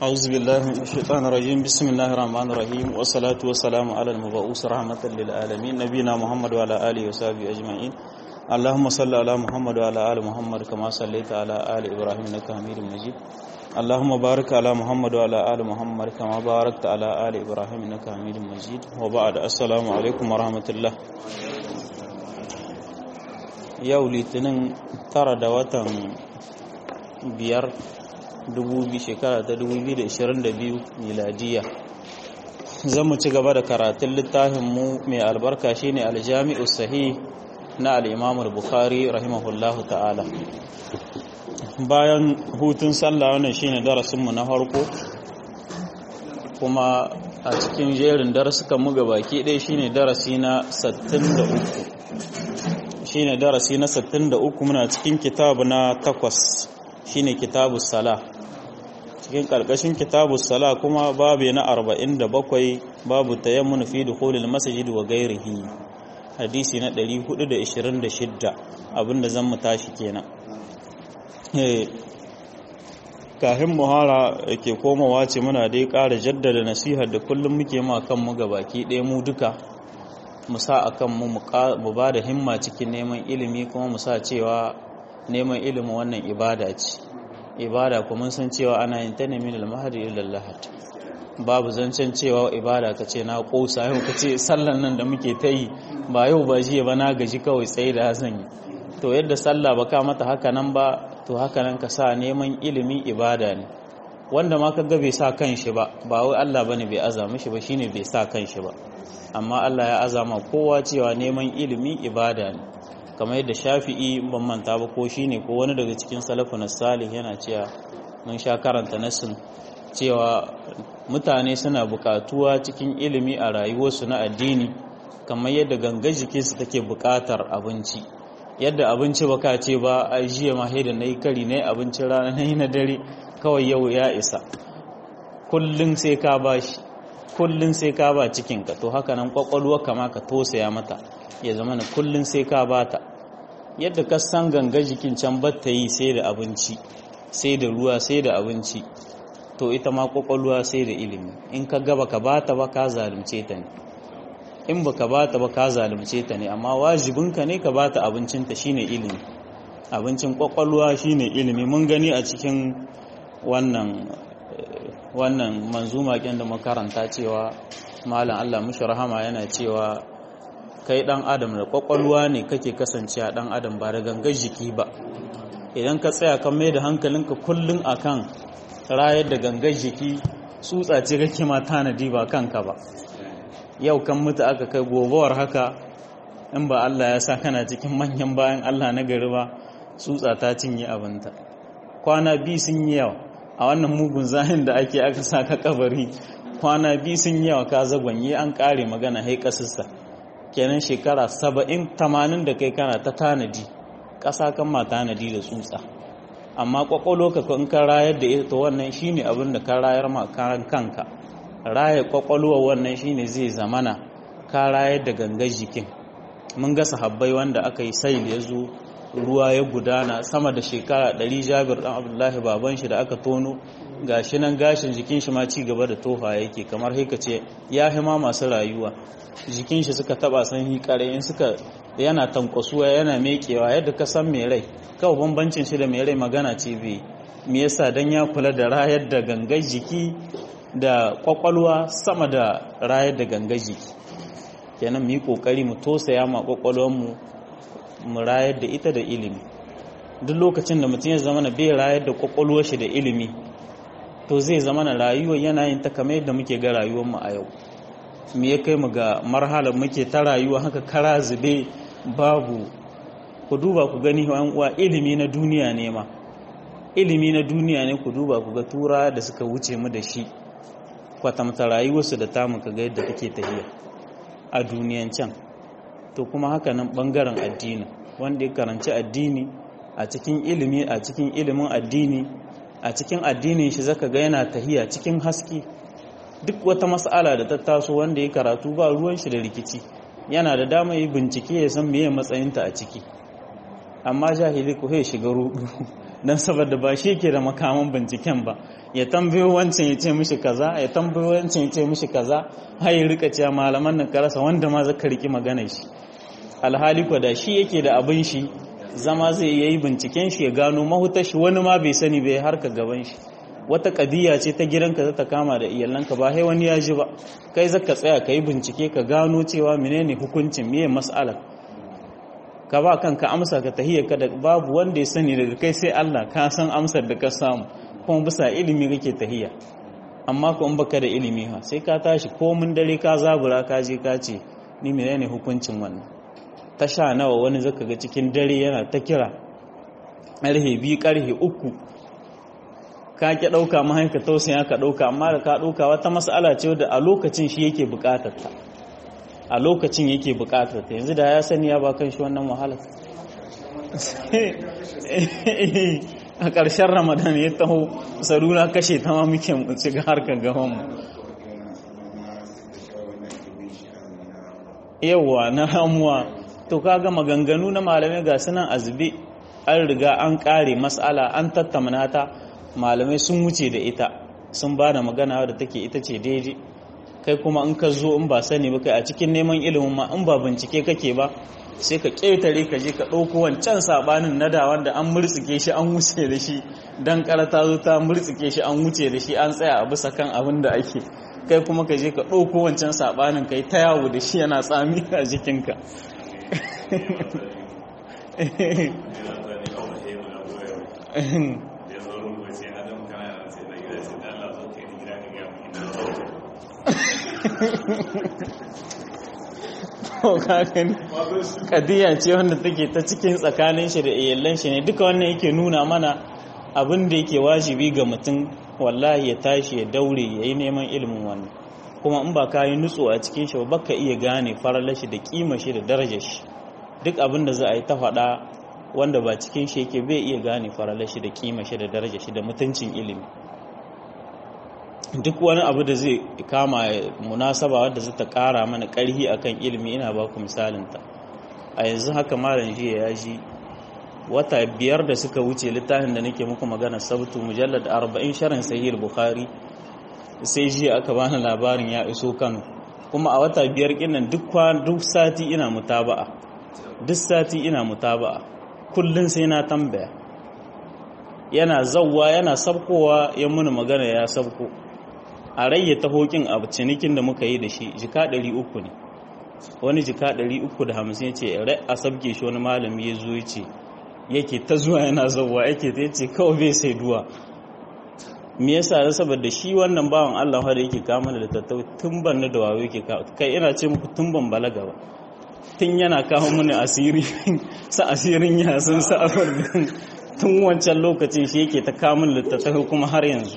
أعوذ بالله من الشيطان الرجيم بسم الله الرحمن الرحيم والصلاة والسلام على المبعوث رحمة للعالمين نبينا محمد وعلى آله وصحبه أجمعين اللهم صل على محمد وعلى آل محمد كما صليت على آل إبراهيم إنك حميد مجيد اللهم بارك على محمد وعلى آل محمد كما باركت على آل إبراهيم إنك حميد مجيد وبعد السلام عليكم ورحمة الله yau litinin tara da watan biyar shekara ta 2022 miladiya zan mu ci gaba da karatun littafinmu mai albarka shine aljami'u sahih na al'imamul bukhari rahimahullahu ta'ala bayan hutun sallah wannan shine darasinmu na farko kuma a cikin jerin darasukan mu baki ɗaya shine darasi na 63 shine darasi na 63 muna cikin kitabu na takwas shine kitabu sala cikin karkashin kitabu sala kuma babu na 47 babu tayammun fi dukhulil masjid wa ghairihi hadisi na 426 abinda zan mu tashi kenan eh kahin muhara ke komawa ce muna dai ƙara jaddada nasihar da kullum muke ma kanmu baki ɗaya mu duka mu sa a kan mu mu ba da himma cikin neman ilimi kuma mu sa cewa neman ilimin wannan ibada ce ibada kuma san cewa ana yin ta ne min al-mahdi ila al-lahad babu zancen cewa ibada ka ce na kosa yau ka ce sallan nan da muke ta yi ba yau ba jiya ba na gaji kawai tsaye da zan yi to yadda sallah ba ka mata haka nan ba to haka nan ka sa neman ilimi ibada ne wanda ma ka ga bai sa kan shi ba ba wai Allah bane bai azama shi ba shine bai sa kan shi ba amma Allah ya azama kowa cewa neman ilimi ibada ne kamar yadda shafi'i ban manta ba ko shine ko wani daga cikin salafun salih yana cewa mun sha karanta nasin cewa mutane suna bukatuwa cikin ilimi a rayuwarsu na addini kamar yadda gangar jikinsu take bukatar abinci yadda abinci baka ce ba a jiya ma da na yi kari na yi abincin rana na yi na dare kawai yau ya isa kullum sai ka bashi kullun sai ka ba cikinka to haka nan kwakwalwa kama ka tosaya mata ya zama na kullun sai ka bata yadda ka san ganga jikin can batta yi sai da abinci sai da ruwa sai da abinci to ita ma kwakwalwa sai da ilimi in ka gaba ka bata ba ka zalunce ta ne in ba ka bata ba ka zalunce ta ne amma wajibinka ne ka bata abincinta shine ilimi abincin kwakwalwa shine ilimi mun gani a cikin wannan wannan manzuma kin da makaranta cewa malam Allah mushi rahama yana cewa kai dan adam da kwakwalwa ne kake kasancewa dan adam ba da gangar jiki ba idan ka tsaya kan mai da hankalinka kullun akan rayar da gangar jiki tsutsa ce kake ma tanadi ba kanka ba yau kan mutu aka kai gobawar haka in ba Allah ya sa kana cikin manyan bayan Allah na gari ba tsutsa ta cinye abinta kwana biyu sun yi yawa a wannan mugun zahin da ake aka sa ka kabari kwana biyu sun yawa ka zagwanye an kare magana hai kasista kenan shekara saba'in tamanin da kai kana ta tanadi ƙasa kan ma tanadi da tsutsa amma kwakwalo ka in ka rayar da ita wannan shine abin da ka rayar ma karan kanka raya kwakwalwa wannan shine zai zamana ka rayar da gangar jikin mun ga sahabbai wanda aka yi sai ya zo ruwa ya gudana sama da shekara ɗari jabir ɗan abdullahi baban shi da aka tono gashi nan gashin jikin shi ma ci gaba da tofa yake kamar haika ce ya hima masu rayuwa jikin shi suka taba san hikare in suka yana tankwasuwa yana mekewa yadda ka san mai rai kawai bambancin shi da mai rai magana ce bai me yasa dan ya kula da rayar da gangar jiki da kwakwalwa sama da rayar da gangar jiki kenan mu yi kokari mu tosaya ma kwakwalwar mu mu rayar da ita da ilimi duk lokacin da mutum ya zama na bai rayar da kwakwalwar shi da ilimi to zai zama na rayuwar yanayin ta kamar yadda muke ga rayuwar mu a yau me ya kai mu ga marhalar muke ta rayuwa haka kara zube babu ku duba ku gani yan uwa ilimi na duniya ne ma ilimi na duniya ne ku duba ku ga tura da suka wuce mu da shi kwatamta rayuwarsu da tamu ka ga yadda take tafiya a duniyan can to kuma haka nan bangaren addini wanda ya karanci addini a cikin ilimi a cikin ilimin addini a cikin addinin shi zaka ga yana tahiya cikin haske duk wata mas'ala da ta taso wanda ya karatu ba ruwan shi da rikici yana da dama yi bincike ya san meye matsayinta a ciki amma jahili ko ya shiga rudu dan saboda ba shi ke da makaman binciken ba ya tambayo wancan ya ce mishi kaza ya tambayo wancan ya ce mishi kaza har ya rika cewa malaman nan karasa wanda ma zaka riki magana shi alhali ko da shi yake da abin shi zama zai yi binciken shi ya gano mahutar shi wani ma bai sani bai harka gaban shi wata kadiya ce ta gidanka za ta kama da iyalanka ba sai wani ya ji ba kai zaka tsaya ka yi bincike ka gano cewa menene hukuncin miye mas'alar ka ba kanka amsa ka tahiyya ka da babu wanda ya sani daga kai sai Allah ka san amsar da ka samu kuma bisa ilimi kake tahiyya amma ko in baka da ilimi ha sai ka tashi ko mun dare ka zabura ka je ka ce ni menene hukuncin wannan ta sha nawa wani zaka ga cikin dare yana ta kira ƙarhe biyu ƙarhe uku ka ki ɗauka mahaika tausaya ka ɗauka amma da ka ɗauka wata mas'ala ce da a lokacin shi yake buƙatar ta a lokacin yake buƙatar ta yanzu da ya sani ya ba kan shi wannan wahala a ƙarshen ramadan ya taho salula kashe ta ma muke shiga harkar gabanmu yawwa na ramuwa to kaga maganganu na malamai ga sunan azube an riga an kare mas'ala an tattamna ta malamai sun wuce da ita sun ba da magana da take ita ce daidai kai kuma in ka zo in ba sani ba kai a cikin neman ilimin ma in ba bincike kake ba sai ka ƙetare ka je ka ɗauko wancan sabanin na da wanda an murtsike shi an wuce da shi dan karata zo ta murtsike shi an wuce da shi an tsaya a bisa kan abin da ake kai kuma ka je ka ɗauko wancan sabanin kai ta yawo da shi yana tsami a jikinka kadiya ce wanda take ta cikin tsakanin shi da iyalan shi ne duka wannan yake nuna mana abin da yake wajibi ga mutum wallahi ya tashi ya daure ya yi neman ilimin wannan kuma in ba ka yi nutso a cikin shi ba ka iya gane faralar shi da kima shi da darajar shi duk abin da za a yi ta faɗa wanda ba cikin shi yake bai iya gane faralar shi da kima shi da darajar shi da mutuncin ilimi duk wani abu da zai kama munasaba wadda zai ta kara mana karhi akan ilimi ina ba ku misalinta a yanzu haka malam jiya ya ji wata biyar da suka wuce littafin da nake muku magana sabtu mujallad 40 sharin sahih bukhari sai jiya aka bani labarin ya iso kano kuma a wata biyar kinnan duk duk sati ina mutaba'a duk sati ina mutaba'a kullun sai na tambaya yana zawwa yana sabkowa ya muni magana ya sabko a rayyata hokin a cinikin da muka yi da shi jika 300 ne wani jika 350 ya ce rai a sabke shi wani malami ya zo ya ce yake ta zuwa yana zauwa yake ta yace kawai bai sai duwa me yasa da saboda shi wannan bawan Allah da yake kama da tattau tun ban da wayo yake kai ina ce muku tun ban balaga ba tun yana kawo mini asiri sa asirin ya sun sa tun wancan lokacin shi yake ta kamun littattafai kuma har yanzu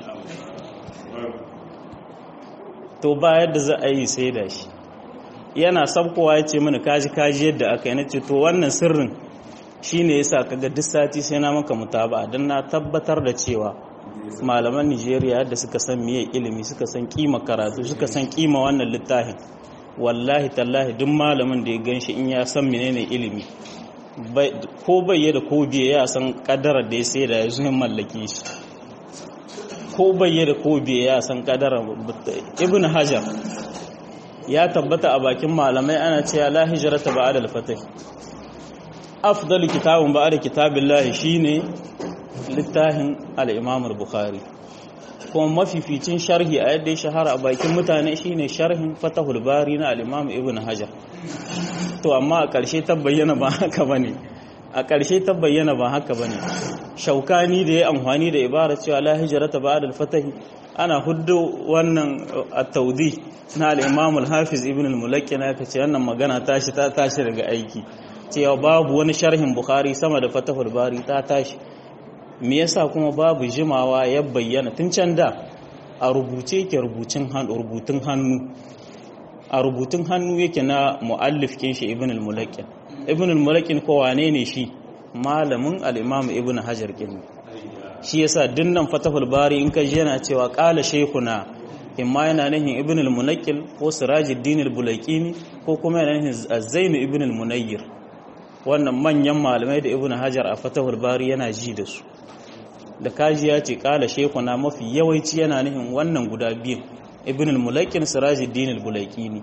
to ba yadda za a yi sai da shi yana sabkowa ya ce mini kaji kaji yadda aka yi na ce to wannan sirrin shi ne yasa kaga duk sati sai na maka mutaba don na tabbatar da cewa malaman nigeria yadda suka san miye ilimi suka san kima karatu suka san kima wannan littafin wallahi tallahi duk malamin da ya gan shi in ya san menene ilimi ko bai da ko biye ya san kadarar da ya sai da ya zuwa mallake shi ko bai da ko biye ya san kadarar ibn hajar ya tabbata a bakin malamai ana cewa la hijrata ba'da al-fatih afdalu kitabun ba'da kitabillahi shine littafin al-imam al-bukhari kuma mafificin sharhi a yadda ya shahara a bakin mutane shine sharhin fatahul bari na al-imam ibn hajar to amma a ƙarshe ta bayyana ba haka bane a ƙarshe ta bayyana ba haka bane shaukani da ya amfani da ibara cewa la hijrata ba'da al-fatih ana huddo wannan at-tawdi na al-imam al-hafiz ibn al-mulakki na kace wannan magana tashi ta tashi daga aiki cewa babu wani sharhin bukhari sama da fatahul bari ta tashi me yasa kuma babu jimawa ya bayyana tun can da a rubuce ke rubutun hannu a rubutun hannu yake na mu'allif kin shi ibn al-mulaqin ibn al-mulaqin ko wane ne shi malamin al-imam ibn hajar kin shi yasa dinnan fatahul bari in ka ji yana cewa qala shaykhuna imma yana nahin ibn al-munaqil ko sirajuddin al-bulaqini ko kuma yana nahin az-zain ibn al-munayyir wannan manyan malamai da ibn hajar a fatahul bari yana ji da su da kaji ya ce kala shekuna mafi yawanci yana nufin wannan guda biyun ibn al-mulakin sirajuddin al-bulaqini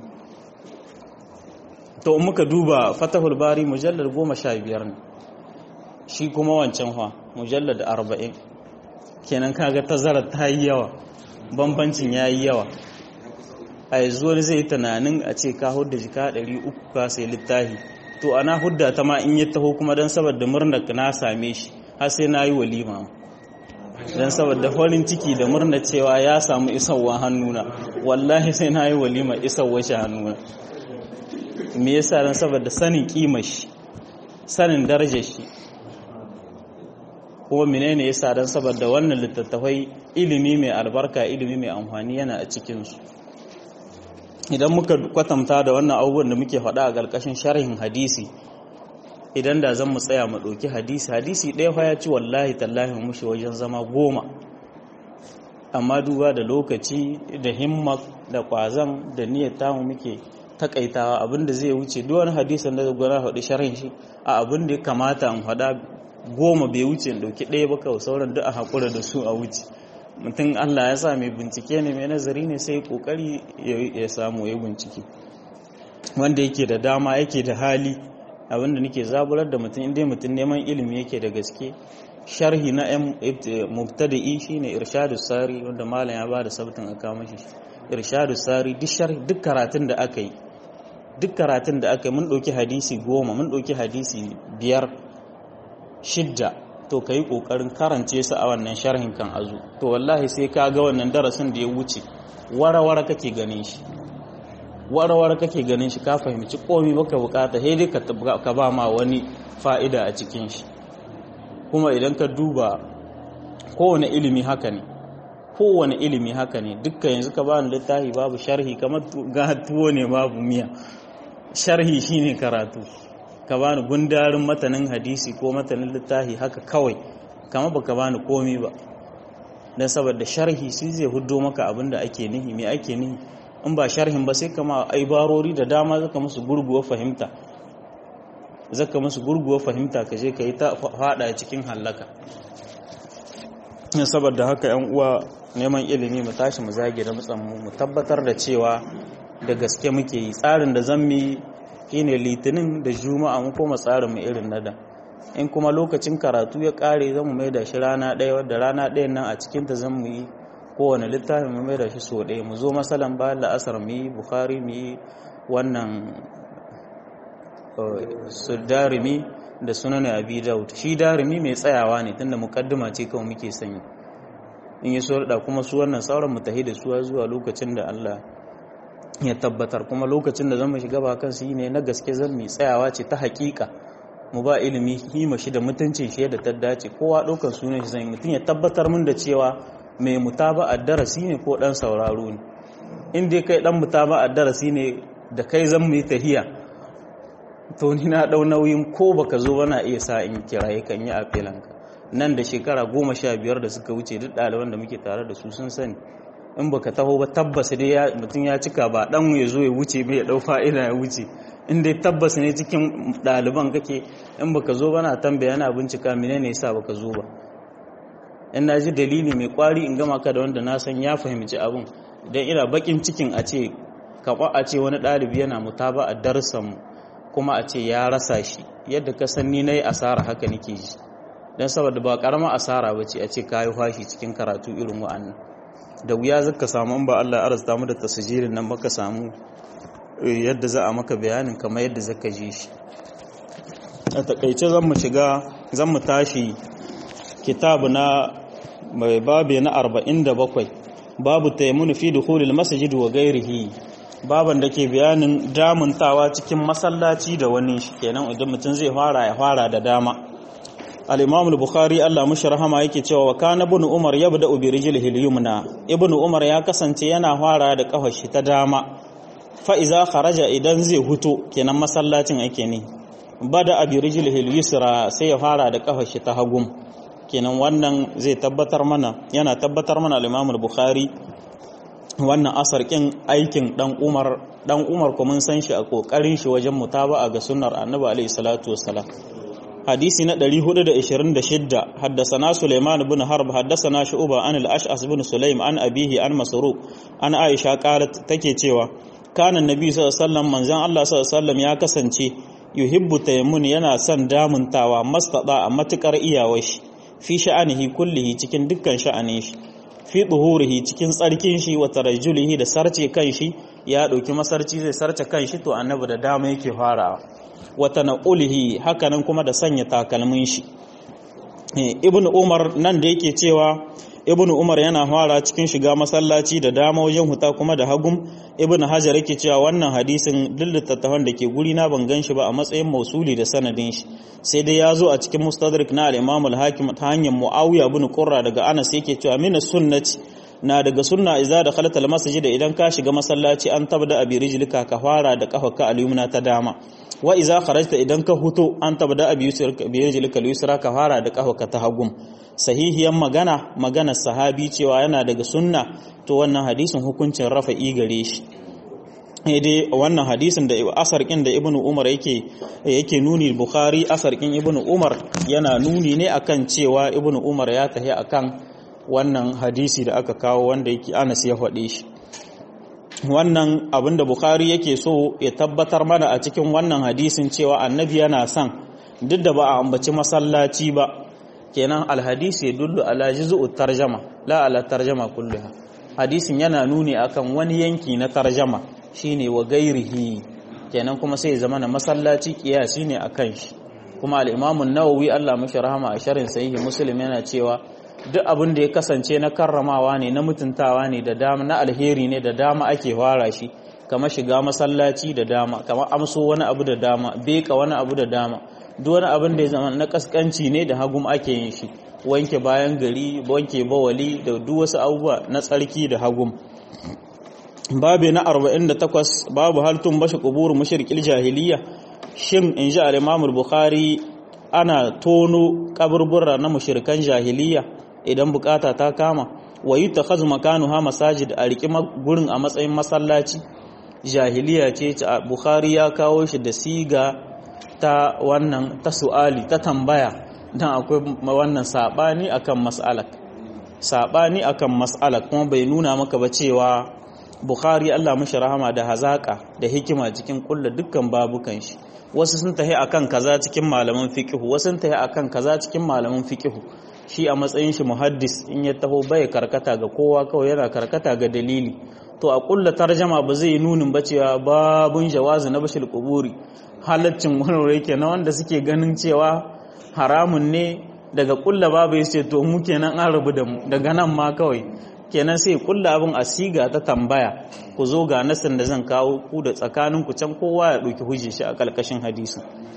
to muka duba fatahul bari mujallad 15 ne shi kuma wancan fa mujallad 40 kenan kaga tazarar ta yi yawa bambancin yayi yawa a yanzu wani zai tunanin a ce ka hudda jika 300 ka sai littafi to ana hudda ta ma in ya taho kuma don saboda murnar na same shi har sai na yi walima don saboda farin ciki da murna cewa ya samu isarwa hannuna wallahi sai na yi walima isarwa shi hannuna me yasa don saboda sanin kimar shi sanin darajar shi kuma menene yasa don saboda wannan littattafai ilimi mai albarka ilimi mai amfani yana a cikinsu idan muka kwatanta da wannan abubuwan da muke faɗa a ƙarƙashin sharhin hadisi idan da zan mu tsaya mu ɗauki hadisi hadisi ɗaya fa ya ci wallahi tallahi mushi wajen zama goma amma duba da lokaci da himma da ƙwazon da niyyar tamu muke takaitawa abinda zai wuce duk wani hadisin da gwara faɗi sharhin shi a abin da ya kamata in faɗa goma bai wuce in ɗauki ɗaya ba kawai sauran duk a haƙura da su a wuce mutum Allah ya sa mai bincike ne mai nazari ne sai kokari ya samu ya bincike wanda yake da dama yake da hali abinda nake zaburar da mutum inda mutum neman ilimi yake da gaske sharhi na yan mubtada'i shine irshadu sari wanda malam ya bada sabtin aka mashi irshadu sari duk sharhi duk karatun da aka yi duk karatun da aka yi mun dauki hadisi goma mun dauki hadisi biyar shidda to ka yi ƙoƙarin karance su a wannan sharhin kan azu to wallahi sai ka ga wannan darasin da ya wuce warawara kake ganin shi warawara kake ganin shi ka fahimci komi baka bukata sai dai ka ba ma wani fa'ida a cikin shi kuma idan ka duba kowane ilimi haka ne kowane ilimi haka ne dukkan yanzu ka bani littafi babu sharhi kamar ga tuwo ne babu miya sharhi shine karatu ka bani gundarin matanin hadisi ko matanin littafi haka kawai kama baka bani komi ba dan saboda sharhi shi zai huddo maka abin da ake nihi me ake nihi in ba sharhin ba sai kama aibarori da dama zaka musu gurguwa fahimta zaka musu gurguwa fahimta ka je ka yi ta fada cikin hallaka saboda haka yan uwa neman ilimi mu tashi mu zage da mutsammu mu tabbatar da cewa da gaske muke yi tsarin da zan yi shine litinin da juma'a mu koma tsarin mu irin na da in kuma lokacin karatu ya kare zan mu maida shi rana ɗaya wadda rana ɗayan nan a cikin ta zan mu yi kowane littafin mu maida shi so ɗaya mu zo masalan bayan la'asar mu yi bukhari mu yi wannan su darimi da sunan abi daud shi darimi mai tsayawa ne tunda mukaddima ce kawai muke sanyi in yi so da kuma su wannan sauran mu tahi da suwa zuwa lokacin da Allah ya tabbatar kuma lokacin da zama shiga ba kansu yi ne na gaske zan mai tsayawa ce ta hakika mu ba ilimi hima shi da mutuncin shi da ta dace kowa ɗaukar sunan shi zai mutum ya tabbatar min da cewa mai mutaba a darasi ne ko ɗan sauraro ne in dai kai ɗan mutaba a darasi ne da kai zan mu yi tahiya to ni na ɗau nauyin ko baka zo bana iya sa in kiraye kan yi a filanka nan da shekara goma sha biyar da suka wuce duk ɗaliban da muke tare da su sun sani in baka taho ba tabbas dai mutum ya cika ba dan ya zo ya wuce bai ya dau fa'ida ya wuce in dai tabbas ne cikin ɗaliban kake in baka zo ba na tambaya yana bincika menene yasa baka zo ba in na ji dalili mai kwari in gama ka da wanda na san ya fahimci abin dan ina bakin cikin a ce kaba a ce wani ɗalibi yana mutaba a darsan kuma a ce ya rasa shi yadda ka san ni nayi asara haka nake ji dan saboda ba karama asara bace a ce kayi fashi cikin karatu irin wa'annan da wuya zaka samu ba Allah ya arzuta mu da tasjirin nan baka samu yadda za a maka bayanin kamar yadda zaka ji shi a takaice zan mu shiga zan mu tashi kitabu na mai babe na 47 babu tayammunu fi dukhulil masjid wa ghairihi baban da ke bayanin damuntawa cikin masallaci da wani shi kenan idan mutum zai fara ya fara da dama al-imam al-bukhari Allah mushi rahama yake cewa wa kana ibn umar yabda bi rijlihi al-yumna ibn umar ya kasance yana fara da kafar shi ta dama fa iza kharaja idan zai huto kenan masallacin ake ne bada abi rijlihi al-yusra sai ya fara da kafar shi ta hagum kenan wannan zai tabbatar mana yana tabbatar mana al-imam al-bukhari wannan asar kin aikin dan Umar dan Umar kuma mun san shi a kokarin shi wajen mutaba'a ga sunnar Annabi alaihi salatu wassalam hadisi na 426 haddasana Sulaiman ibn Harb haddasana Shu'ba an al-Ash'as ibn Sulaim an abihi an Masruq an Aisha qalat take cewa kana annabi sallallahu alaihi wasallam manzon Allah sallallahu alaihi wasallam ya kasance yuhibbu tayammun yana son damuntawa mastada a matukar iyawar shi fi sha'anihi kullihi cikin dukkan sha'anin shi fi duhurihi cikin tsarkin shi wa tarajjulihi da sarce kan shi ya dauki masarci zai sarce kan shi to annabi da dama yake farawa wa tanqulihi hakanan kuma da sanya takalmin shi ibnu umar nan da yake cewa ibnu umar yana fara cikin shiga masallaci da dama wajen huta kuma da hagum ibnu hajar yake cewa wannan hadisin littattafan da ke guri na ban ganshi ba a matsayin mausuli da sanadin shi sai dai ya zo a cikin mustadrak na al-imam al-hakim ta hanyar muawiya ibn qurra daga anas yake cewa min sunnati na daga sunna idza dakhalta al-masjid idan ka shiga masallaci an tabda abi rijlika ka fara da kafarka al-yumna ta dama wa idza kharajta idan ka huto an tabda abi rijlika al-yusra ka fara da kafarka ta hagum sahihiyan magana maganar sahabi cewa yana daga sunna to wannan hadisin hukuncin rafa'i gare shi dai wannan hadisin da asarkin da ibnu umar yake yake nuni bukhari asarkin ibnu umar yana nuni ne akan cewa ibnu umar ya tahi akan wannan hadisi da aka kawo wanda yake anas ya faɗe shi wannan abinda bukhari yake so ya tabbatar mana a cikin wannan hadisin cewa annabi yana son duk da ba a ambaci masallaci ba kenan alhadisi ya dullu ala juz'u tarjama la ala tarjama kulluha hadisin yana nuni akan wani yanki na tarjama shine wa gairihi kenan kuma sai zama na masallaci kiyasi ne akan shi kuma al-Imam an-Nawawi Allah mashi rahama a sharhin sahihi Muslim yana cewa duk abin da ya kasance na karramawa ne na mutuntawa ne da dama na alheri ne da dama ake fara shi kamar shiga masallaci da dama kamar amso wani abu da dama beka wani abu da dama duk wani abin da ya zama na kaskanci ne da hagum ake yin shi wanke bayan gari wanke bawali da duk wasu abubuwa na tsarki da hagum babu na 48 babu haltun bashi kubur mushrikil jahiliya shin in ji al-Imam bukhari ana tono kaburbura na mushrikan jahiliya idan bukata ta kama wa yutakhazu makanuha masajid a riki gurin a matsayin masallaci jahiliya ce bukhari ya kawo shi da siga ta wannan ta su'ali ta tambaya dan akwai wannan sabani akan mas'alar sabani akan mas'alar kuma bai nuna maka ba cewa bukhari Allah mashi rahama da hazaka da hikima cikin kulla dukkan babukan shi wasu sun tahi akan kaza cikin malaman fiqh wasu sun tahi akan kaza cikin malaman fiqh shi a matsayin shi muhaddis in ya taho bai karkata ga kowa kawai yana karkata ga dalili to a kulla tarjama ba zai nunin ba cewa babun jawazi na bashil kuburi halaccin wani yake na wanda suke ganin cewa haramun ne daga kulla babu ya ce to mu kenan an rabu da mu daga nan ma kawai kenan sai kulla abin a siga ta tambaya ku zo ga nasin da zan kawo ku da tsakanin ku can kowa ya ɗauki hujji shi a ƙarƙashin hadisi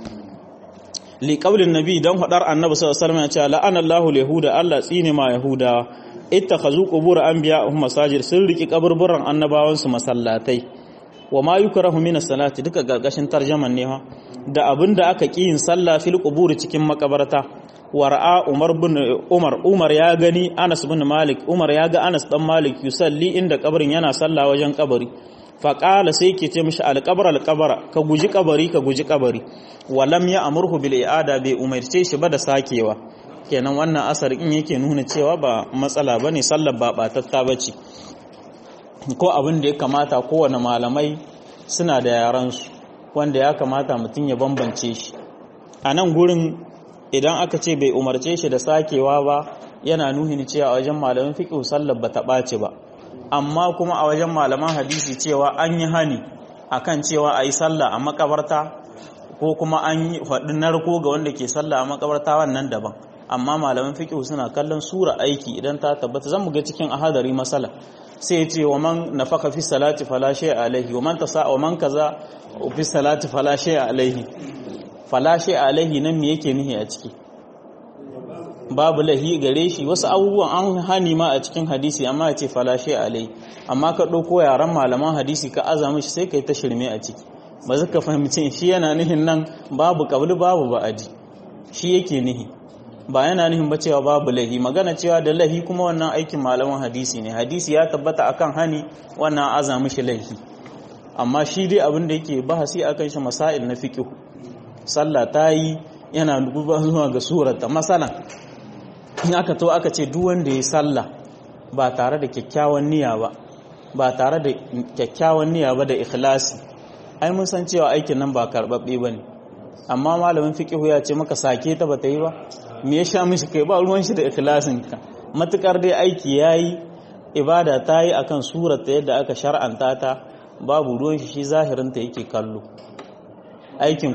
li qaulin nabi dan hadar annabi sallallahu alaihi wasallam ya ce la'ana Allahu yahuda Allah tsine ma yahudawa ittakhazu qubur anbiya'ihim masajid sun riki kaburburan annabawan su masallatai wa ma yukrahu min as-salati duka gargashin tarjaman ne ha da abinda aka ki yin sallah fil qubur cikin makabarta wara'a Umar bin Umar Umar ya gani Anas bin Malik Umar ya ga Anas dan Malik yusalli inda kabarin yana sallah wajen kabari faƙala sai ke ce mishi alƙabar alƙabara ka guji kabari ka guji kabari walam ya amurhu bil i'ada bai umarce shi ba da sakewa kenan wannan asar in yake nuna cewa ba matsala bane sallar ba batatta bace ko abin da ya kamata kowane malamai suna da yaran su wanda ya kamata mutum ya bambance shi a nan gurin idan aka ce bai umarce shi da sakewa ba yana nuhin cewa a wajen malamin fiqh sallar ba ta ɓace ba amma kuma a wajen malaman hadisi cewa an yi hani akan cewa a yi sallah a makabarta ko kuma an yi faɗi narko ga wanda ke sallah a makabarta wannan daban amma malaman fiqh suna kallon sura aiki idan ta tabbata zan ga cikin ahadari masala sai ya ce wa man nafaka fi salati fala shay'a alaihi wa man tasa wa man kaza fi salati fala shay'a alaihi fala shay'a alaihi nan me yake nihi a ciki babu lahi gare shi wasu abubuwan an hani ma a cikin hadisi amma ya ce falashe alai amma ka ɗauko yaren malaman hadisi ka azama shi sai ka yi ta shirme a ciki ba zaka fahimci shi yana nihin nan babu kabli babu ba'adi shi yake nihi ba yana nufin ba cewa babu lahi magana cewa da lahi kuma wannan aikin malaman hadisi ne hadisi ya tabbata akan hani wannan aza mishi lahi amma shi dai abin da yake bahasi akan shi masail na fiqh sallah ta yi yana duba zuwa ga surata masalan in aka to aka ce duk wanda ya sallah ba tare da kyakkyawan niyya ba ba tare da kyakkyawan niyya ba da ikhlasi ai mun san cewa aikin nan ba karbabbe bane amma malamin fiqihu ya ce maka sake ta bata yi ba me ya sha mishi kai ba ruwan shi da ikhlasin ka matukar dai aiki yayi ibada ta yi akan surata yadda aka shar'anta ta babu ruwan shi shi zahirin ta yake kallo aikin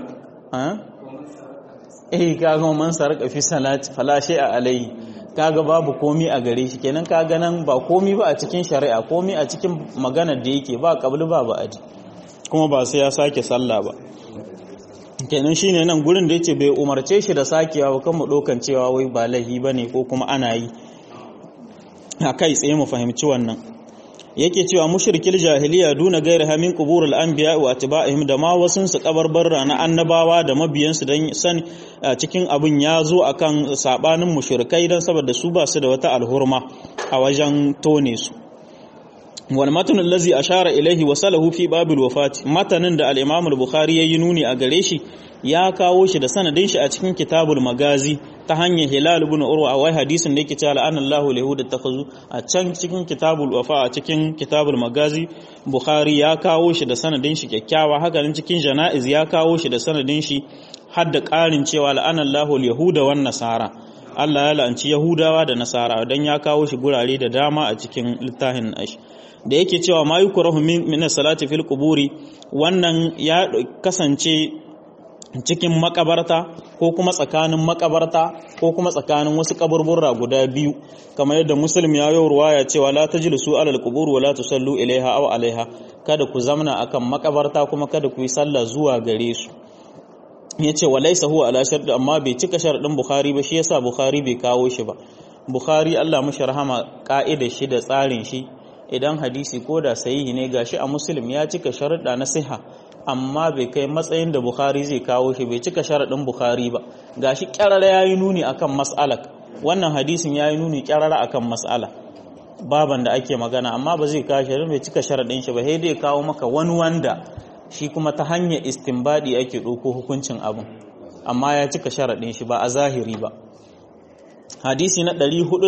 eh kaga man sarka fi salati falashe a alayhi kaga babu komi a gare shi kenan kaga nan ba komi ba a cikin shari'a komi a cikin maganar da yake ba kabli ba ba aji kuma ba sai ya sake sallah ba kenan shine nan gurin da yace bai umarce shi da sakewa ba kan mu dokan cewa wai ba lahi bane ko kuma ana yi a kai tsaye mu fahimci wannan yake cewa mushrikil jahiliya duna gairi hamin quburul anbiya wa atba'ihim da ma wasun su kabarbarra na annabawa da mabiyansu dan san cikin abin ya zo akan sabanin mushrikai dan saboda su ba su da wata alhurma a wajen tone su wal matan allazi ashara ilaihi wa salahu fi babil wafat matanin da al-imam al-bukhari yayi nuni a gare shi ya kawo shi da sanadin shi a cikin kitabul magazi ta hanyar hilal ibn urwa wai hadisin da yake cewa la'anallahu lihuda takhazu a can cikin kitabul wafa a cikin kitabul magazi bukhari ya kawo shi da sanadin shi kyakkyawa haka nan cikin janaiz ya kawo shi da sanadin shi har da ƙarin cewa la'anallahu lihuda wan nasara Allah ya la'anci Yahudawa da Nasara dan ya kawo shi gurare da dama a cikin littafin nashi da yake cewa ma yukrahu min salati fil quburi wannan ya kasance cikin makabarta ko kuma tsakanin makabarta ko kuma tsakanin wasu kaburburra guda biyu kamar yadda muslim ya yi ruwaya cewa la tajlisu alal qubur wa la tusallu ilaiha aw alaiha kada ku zamna akan makabarta kuma kada ku yi sallah zuwa gare su yace wa laysa huwa ala shart amma bai cika sharadin bukhari ba shi yasa bukhari bai kawo shi ba bukhari Allah mashi rahama ka'ida shi da tsarin shi idan hadisi ko da sahihi ne gashi a muslim ya cika sharuɗa na siha amma bai kai matsayin da Bukhari zai kawo shi bai cika sharaɗin Bukhari ba gashi kyarara yayi nuni akan mas'alak wannan hadisin yayi nuni kyarara akan mas'ala baban da ake magana amma ba zai kawo shi bai cika sharaɗin shi ba sai dai kawo maka wani wanda shi kuma ta hanyar istinbadi ake ɗauko hukuncin abin amma ya cika sharaɗin shi ba a zahiri ba hadisi na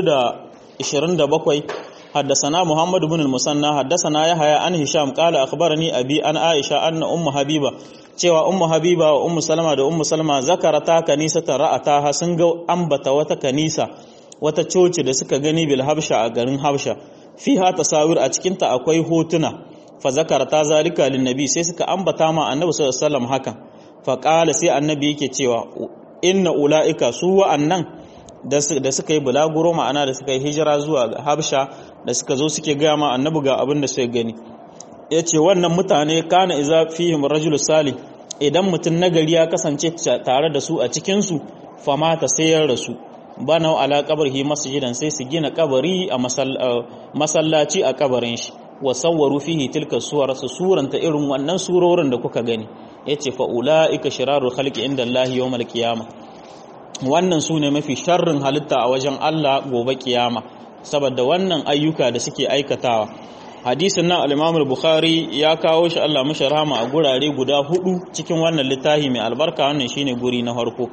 427 حدثنا محمد بن المثنى حدثنا يحيى عن هشام قال اخبرني ابي عن عائشه ان ام حبيبه cewa ummu habiba wa ummu salama da ummu salama zakarata kanisatan ra'ataha sun ga ambata wata kanisa wata coci da suka gani bil habsha a garin habsha fiha tasawir a cikin ta akwai hotuna fa zakarata zalika lin nabi sai suka ambata ma annabi sallallahu alaihi wasallam hakan fa qala sai annabi yake cewa inna ulaika su wa'annan da suka yi bulaguro ma'ana da suka yi hijira zuwa habsha da suka zo suke gaya ma annabi ga abin da suka gani ya ce wannan mutane kana iza fihim rajul salih idan mutum nagari ya kasance tare da su a cikinsu fama ta sayar da su bana ala kabarhi masjidan sai su gina kabari a masallaci a kabarin shi wa sawwaru fihi tilka suwar su suranta irin wannan surorin da kuka gani yace fa ulaika shirarul khalqi inda Allah yawmal qiyamah wannan su ne mafi sharrin halitta a wajen Allah gobe kiyama saboda wannan ayyuka da suke aikatawa hadisin nan al-Imam bukhari ya kawo shi Allah mashi rahama a gurare guda hudu cikin wannan littafi mai albarka wannan shine guri na farko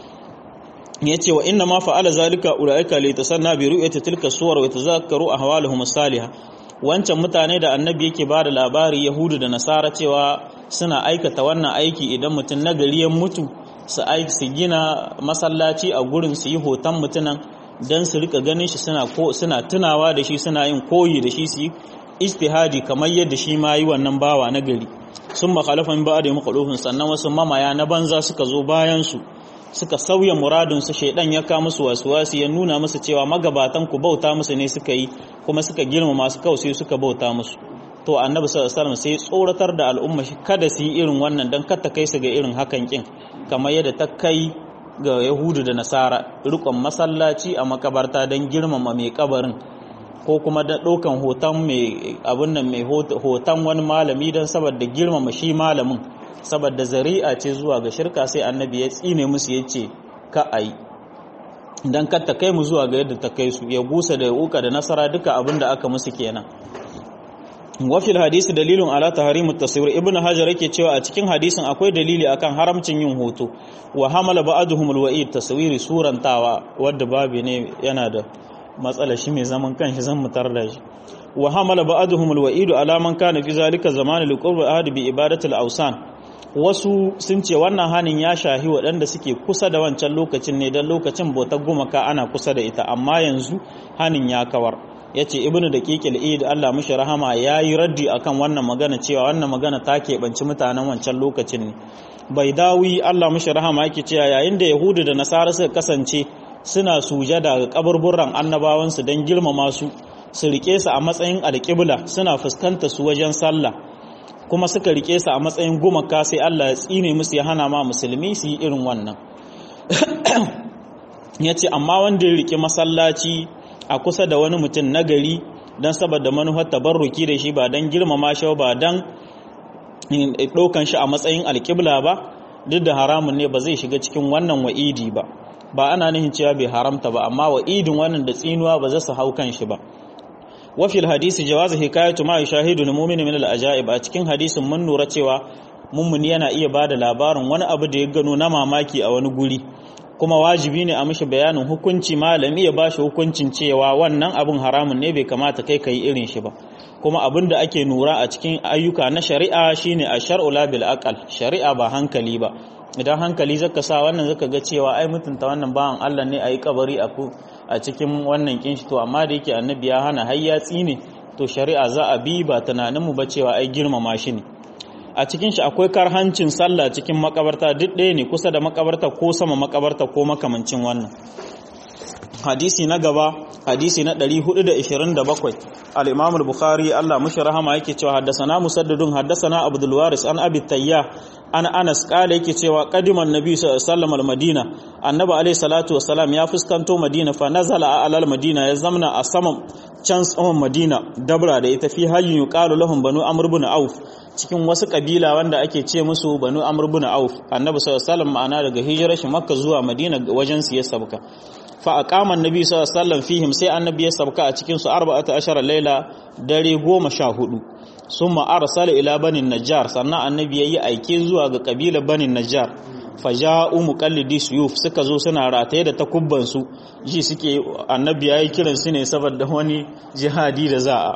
yace wa inna ma fa'ala zalika ulaika li tasanna bi ru'yati tilka suwar wa tazakkaru ahwaluhum salihah wancan mutane da annabi yake ba da labari yahudu da nasara cewa suna aikata wannan aiki idan mutum nagari ya mutu su su gina masallaci a gurin su yi hoton mutunan don su rika ganin shi suna ko suna tunawa da shi suna yin koyi da shi su yi ijtihadi kamar yadda shi ma yi wannan bawa na gari sun makhalafan ba da makhalufin sannan wasu mamaya na banza suka zo bayan su suka sauya muradin su shaidan ya ka musu wasu ya nuna musu cewa magabatan ku bauta musu ne suka yi kuma suka girma masu kawai suka bauta musu to annabi sallallahu alaihi wasallam sai tsoratar da al'umma shi kada su yi irin wannan dan kata kai su ga irin hakan kin kamar yadda ta kai ga yahudu da nasara rikon masallaci a makabarta don girmama mai kabarin ko kuma da ɗaukan hoton mai abin nan mai hoton wani malami don saboda girmama shi malamin saboda zari'a ce zuwa ga shirka sai annabi ya tsine musu ya ce ka a yi dan kar ta kai mu zuwa ga yadda ta kai su ya busa da uka da nasara duka abin da aka musu kenan wafil hadisi dalilun ala tahrimu taswir ibnu hajar yake cewa a cikin hadisin akwai dalili akan haramcin yin hoto wa hamala ba'dhum alwa'id taswiri surantawa wadda babu ne yana da matsala shi mai zaman kanshi zan mutar da shi wa hamala ba'dhum alwa'id ala man kana fi zalika zaman liqurbi ahad bi ibadati al-awsan wasu sun ce wannan hanin ya shahi waɗanda suke kusa da wancan lokacin ne don lokacin bautar gumaka ana kusa da ita amma yanzu hanin ya kawar ya ce ibnu da kekil id Allah mushi rahama ya yi raddi akan wannan magana cewa wannan magana ta keɓanci mutanen wancan lokacin ne bai dawi Allah mushi rahama yake cewa yayin da yahudu da nasara suka kasance suna sujada ga kaburburan annabawansu don girmama su su rike su a matsayin alƙibla suna fuskanta su wajen sallah kuma suka rike su a matsayin gumaka sai Allah ya tsine musu ya hana ma musulmi su yi irin wannan ya ce amma wanda ya rike masallaci a kusa da wani mutum nagari don saboda manufar tabarruki da shi ba don girmama shi ba don ɗaukan shi a matsayin alƙibla ba duk da haramun ne ba zai shiga cikin wannan wa'idi ba ba ana nihin cewa bai haramta ba amma wa'idin wannan da tsinuwa ba za su hau kan shi ba وفي الحديث جواز حكاية ما يشاهد المؤمن من الأجائب a cikin hadisin mun nura cewa mummuni yana iya bada labarin wani abu da ya gano na mamaki a wani guri kuma wajibi ne a mishi bayanin hukunci malami ya bashi hukuncin cewa wannan abun haramun ne bai kamata kai kai irin shi ba kuma abin da ake nura a cikin ayyuka na shari'a shine a shar'u la bil aqal shari'a ba hankali ba idan hankali zaka sa wannan zaka ga cewa ai mutunta wannan bawan Allah ne ayi kabari a a cikin wannan kinshi to amma da yake annabi ya hana har ya tsine to shari'a za a bi ba tunanin mu ba cewa ai girmama shi ne a cikin shi akwai karhancin sallah cikin makabarta duk ɗaya ne kusa da makabarta ko sama makabarta ko makamancin wannan hadisi na gaba hadisi na 427 al-Imam al-Bukhari Allah mushi rahama yake cewa haddathana Musaddadun haddathana Abdul Waris an Abi Tayyah an Anas kale yake cewa qadiman Nabi sallallahu alaihi wasallam al-Madina Annabi alaihi salatu wassalam ya fuskanto Madina fa nazala ala al-Madina ya zamna a saman can saman Madina dabra da ita fi hayyin yuqalu lahum banu Amr ibn Auf cikin wasu kabila wanda ake ce musu banu Amr ibn Auf Annabi sallallahu alaihi wasallam ma'ana daga hijirar shi Makka zuwa Madina wajen su ya sabka fa aqama annabi sallallahu alaihi wasallam fihim sai annabi ya sabka a cikin su 14 laila dare 14 summa arsala ila banin najjar sannan annabi yayi aike zuwa ga kabilar banin najjar faja'u muqallidi suyuf suka zo suna rataye da takubban su ji suke annabi yayi kiran su ne saboda wani jihadi da za a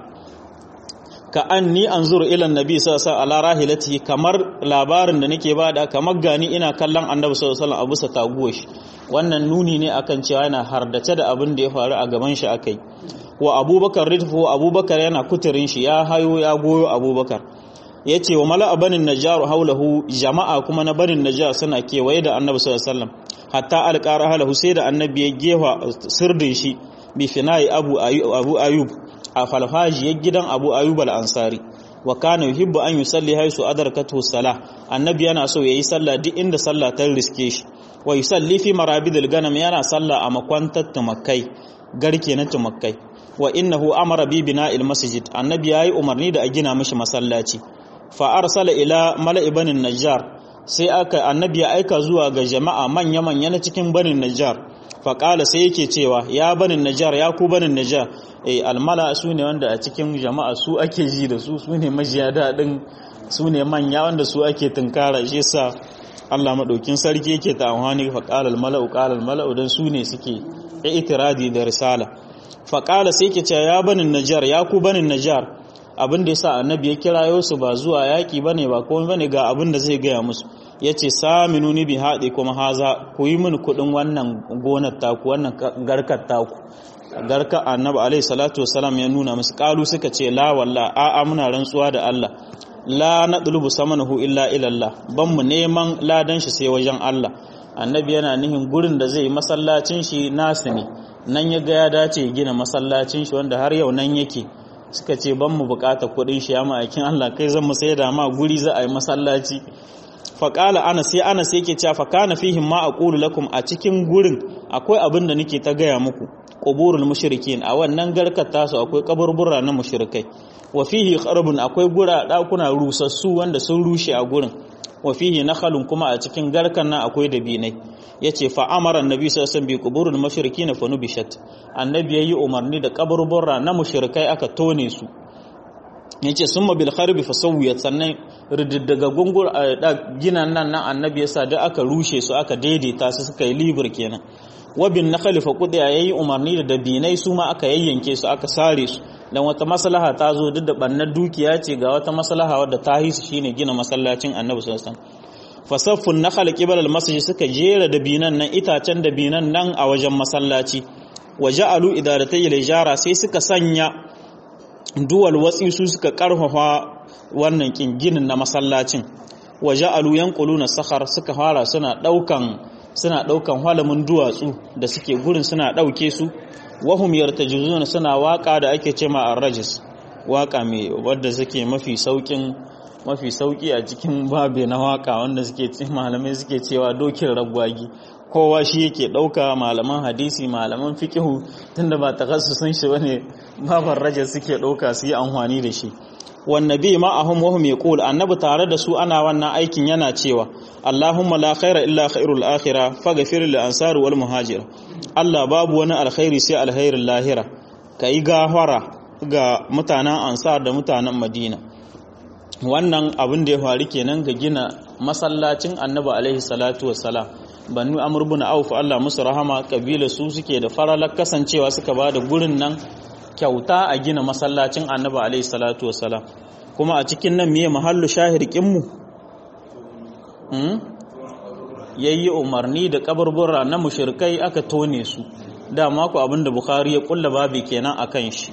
ka anni anzuru ila annabi sallallahu alaihi wasallam ala rahilatihi kamar labarin da nake bada kamar gani ina kallon annabi sallallahu alaihi wasallam a bisa taguwar shi wannan nuni ne akan cewa yana hardace da abin da ya faru a gaban shi akai wa abubakar ridfu abubakar yana kuturin shi ya hayo ya goyo abubakar ya ce wa mala banin najjar haulahu jama'a kuma na banin najjar suna kewaye da annabi sallallahu alaihi wasallam hatta alqara halahu sai da annabi ya gefa sirdin shi bi finai abu abu ayub a falfajiyar gidan abu ayub al-ansari wa kana yuhibbu an yusalli haisu adarkatu salah annabi yana so yayi sallah duk inda sallah ta riske shi wa yusalli fi marabidil ganam yana sallah a makwantar tumakai garke na tumakai wa innahu amara bi bina'il masjid annabi yayi umarni da a gina mishi masallaci fa arsala ila mala'i banin najjar sai aka annabi ya aika zuwa ga jama'a manya manya na cikin banin najjar fa qala sai yake cewa ya banin najjar ya ku banin najjar eh almala su ne wanda a cikin jama'a su ake ji da su su ne majiya daɗin su ne manya wanda su ake tunkara shi sa Allah maɗaukin sarki yake ta amfani fa qala almala'u qala almala'u dan su ne suke itiradi da risala fa qala sai yake cewa ya banin najjar ya ku banin najjar abin da yasa annabi ya kirayo su ba zuwa yaki bane ba komai bane ga abin da zai gaya musu yace saminuni bi haɗe kuma haza ku yi min kuɗin wannan gonar taku wannan garkar taku garka annabi alaihi salatu wasalam ya nuna musu kalu suka ce la walla a a muna rantsuwa da Allah la nadlubu samanahu illa ila Allah ban mu neman ladan shi sai wajen Allah annabi yana nihin gurin da zai masallacin shi nasu ne nan ya ga ya dace gina masallacin shi wanda har yau nan yake suka ce ban mu bukata kuɗin shi ya ma'aikin Allah kai zan mu sai da ma guri za a yi masallaci faƙala ana sai ana sai ke cewa fakana fihim ma aqulu lakum a cikin gurin akwai abin da nake ta gaya muku quburul mushrikin a wannan garkar tasu akwai kaburbura na mushrikai wa fihi kharbun akwai gura dakuna rusassu wanda sun rushe a gurin wa fihi nakhalun kuma a cikin garkan nan akwai dabinai yace fa amara annabi sallallahu alaihi wasallam bi quburul mushrikin fa nubishat annabi yayi umarni da kaburburra na mushrikai aka tone su yace summa bil kharbi fa sawiyat sannan riddaga gungur ginan nan nan annabi yasa da aka rushe su aka daidaita su suka yi libur kenan wabin nakhali fa qudiya yayi umarni da dabinai su ma aka yayyanke su aka sare su dan wata maslaha ta zo duk da bannar dukiya ce ga wata maslaha wadda ta hisu shine gina masallacin annabi sallallahu alaihi wasallam fasaffun nakhal qibal al-masjid suka jera dabinan nan itacen dabinan nan a wajen masallaci waja'alu idaratay al-ijara sai suka sanya duwal watsi su suka karfafa wannan ginin na masallacin waja'alu yanquluna sakhar suka fara suna daukan suna daukan halamin duwatsu da suke gurin suna dauke su wahum yartajizuna suna waka da ake cema ar-rajis waka mai wadda suke mafi saukin mafi sauki a cikin babe na waka wanda suke malamai suke cewa dokin ragwagi kowa shi yake dauka malaman hadisi malaman fiqihu tunda ba takassusun shi bane babar raja suke dauka su yi amfani da shi wannabi ma'ahum wahum yaqul annabi tare da su ana wannan aikin yana cewa Allahumma la khaira illa khairul akhirah faghfir lil ansar wal muhajir Allah babu wani alkhairi sai alkhairin lahira kai gafara ga mutanen ansar da mutanen madina wannan abin da ya faru kenan ga gina masallacin annabi alaihi salatu wassalam banu amr ibn auf Allah musu rahama kabila su suke da faralar kasancewa suka ba da gurin nan kyauta a gina masallacin annabi alaihi salatu wassalam kuma a cikin nan miye mahallu shahirkin mu hmm? yayi umarni da kaburbura na mushrikai aka tone su dama ku abinda bukhari ya kulla babi kenan akan shi